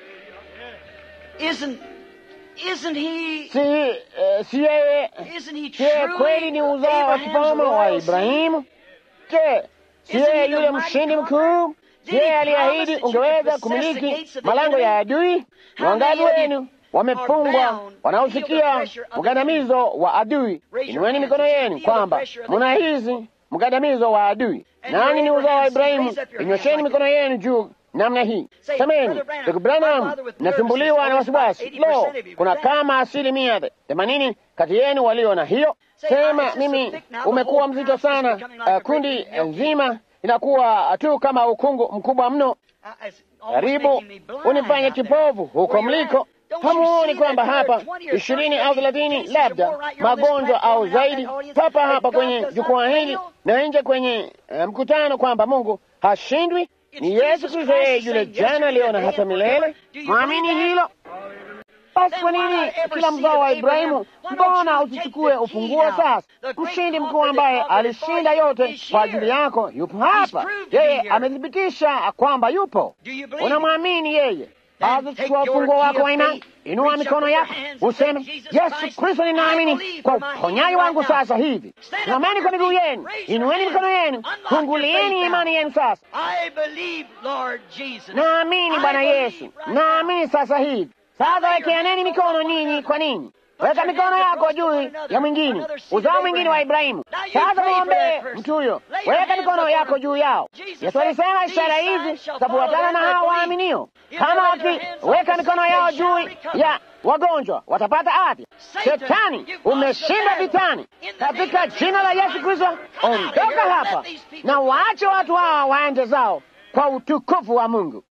Speaker 3: Isn't, isn't he,
Speaker 2: Si eh, si yeye
Speaker 3: isn't he
Speaker 2: Je, kweli
Speaker 3: truly
Speaker 2: ni uzao wa
Speaker 3: Abraham's
Speaker 2: kifalme wa
Speaker 3: royal seed?
Speaker 2: Ibrahimu? Je, si yeye yule mshindi mkuu? Je, aliahidi ungeweza kumiliki malango ya adui? Ni wangapi wenu wamefungwa wanaosikia mgandamizo wa adui? Inueni mikono yenu kwamba mnahisi mgandamizo wa adui. Nani ni uzao wa Ibrahimu? Inyosheni mikono yenu juu namna hii, semeni, ndugu Branham, nasumbuliwa na wasiwasi. Lo, kuna kama asilimia themanini kati yenu walio na hiyo. Sema mimi, umekuwa mzito sana. Uh, kundi nzima inakuwa tu kama ukungu mkubwa mno, karibu unifanye kipofu huko mliko. Hamuoni kwamba hapa ishirini au thelathini labda magonjwa au zaidi, papa hapa kwenye jukwaa hili na nje kwenye uh, mkutano, kwamba Mungu hashindwi. Ni Yesu Kristo, yeye yule jana, leo na hata milele. Mwamini hilo? Basi kwa nini kila mzao wa Ibrahimu, mbona usichukue ufunguo sasa? Mshindi mkuu ambaye alishinda yote kwa ajili yako yupo hapa. Yeye amethibitisha kwamba yupo. Unamwamini yeye? Basi chukua ufunguo wako wa imani, inua mikono yako useme, Yesu Kristo, ninaamini kwa uponyaji wangu sasa hivi. Simameni kwa miguu yenu, inueni mikono yenu, fungulieni imani yenu sasa.
Speaker 3: I believe, Lord Jesus.
Speaker 2: Naamini Bwana
Speaker 3: I believe
Speaker 2: Yesu,
Speaker 3: right
Speaker 2: naamini sasa hivi. Sasa wekeaneni mikono ninyi kwa ninyi. weka mikono yako juu ya mwingine, uzao mwingine wa Ibrahimu. Sasa mwombee mtu huyo, weka mikono yako juu yao. Yesu alisema ishara hizi zitafuatana na hao waaminio, kama wakiweka mikono yao juu ya wagonjwa watapata afya. Shetani, umeshinda vitani katika jina la Yesu Kristo. Ondoka hapa na waache watu hawa waende zao kwa utukufu wa Mungu.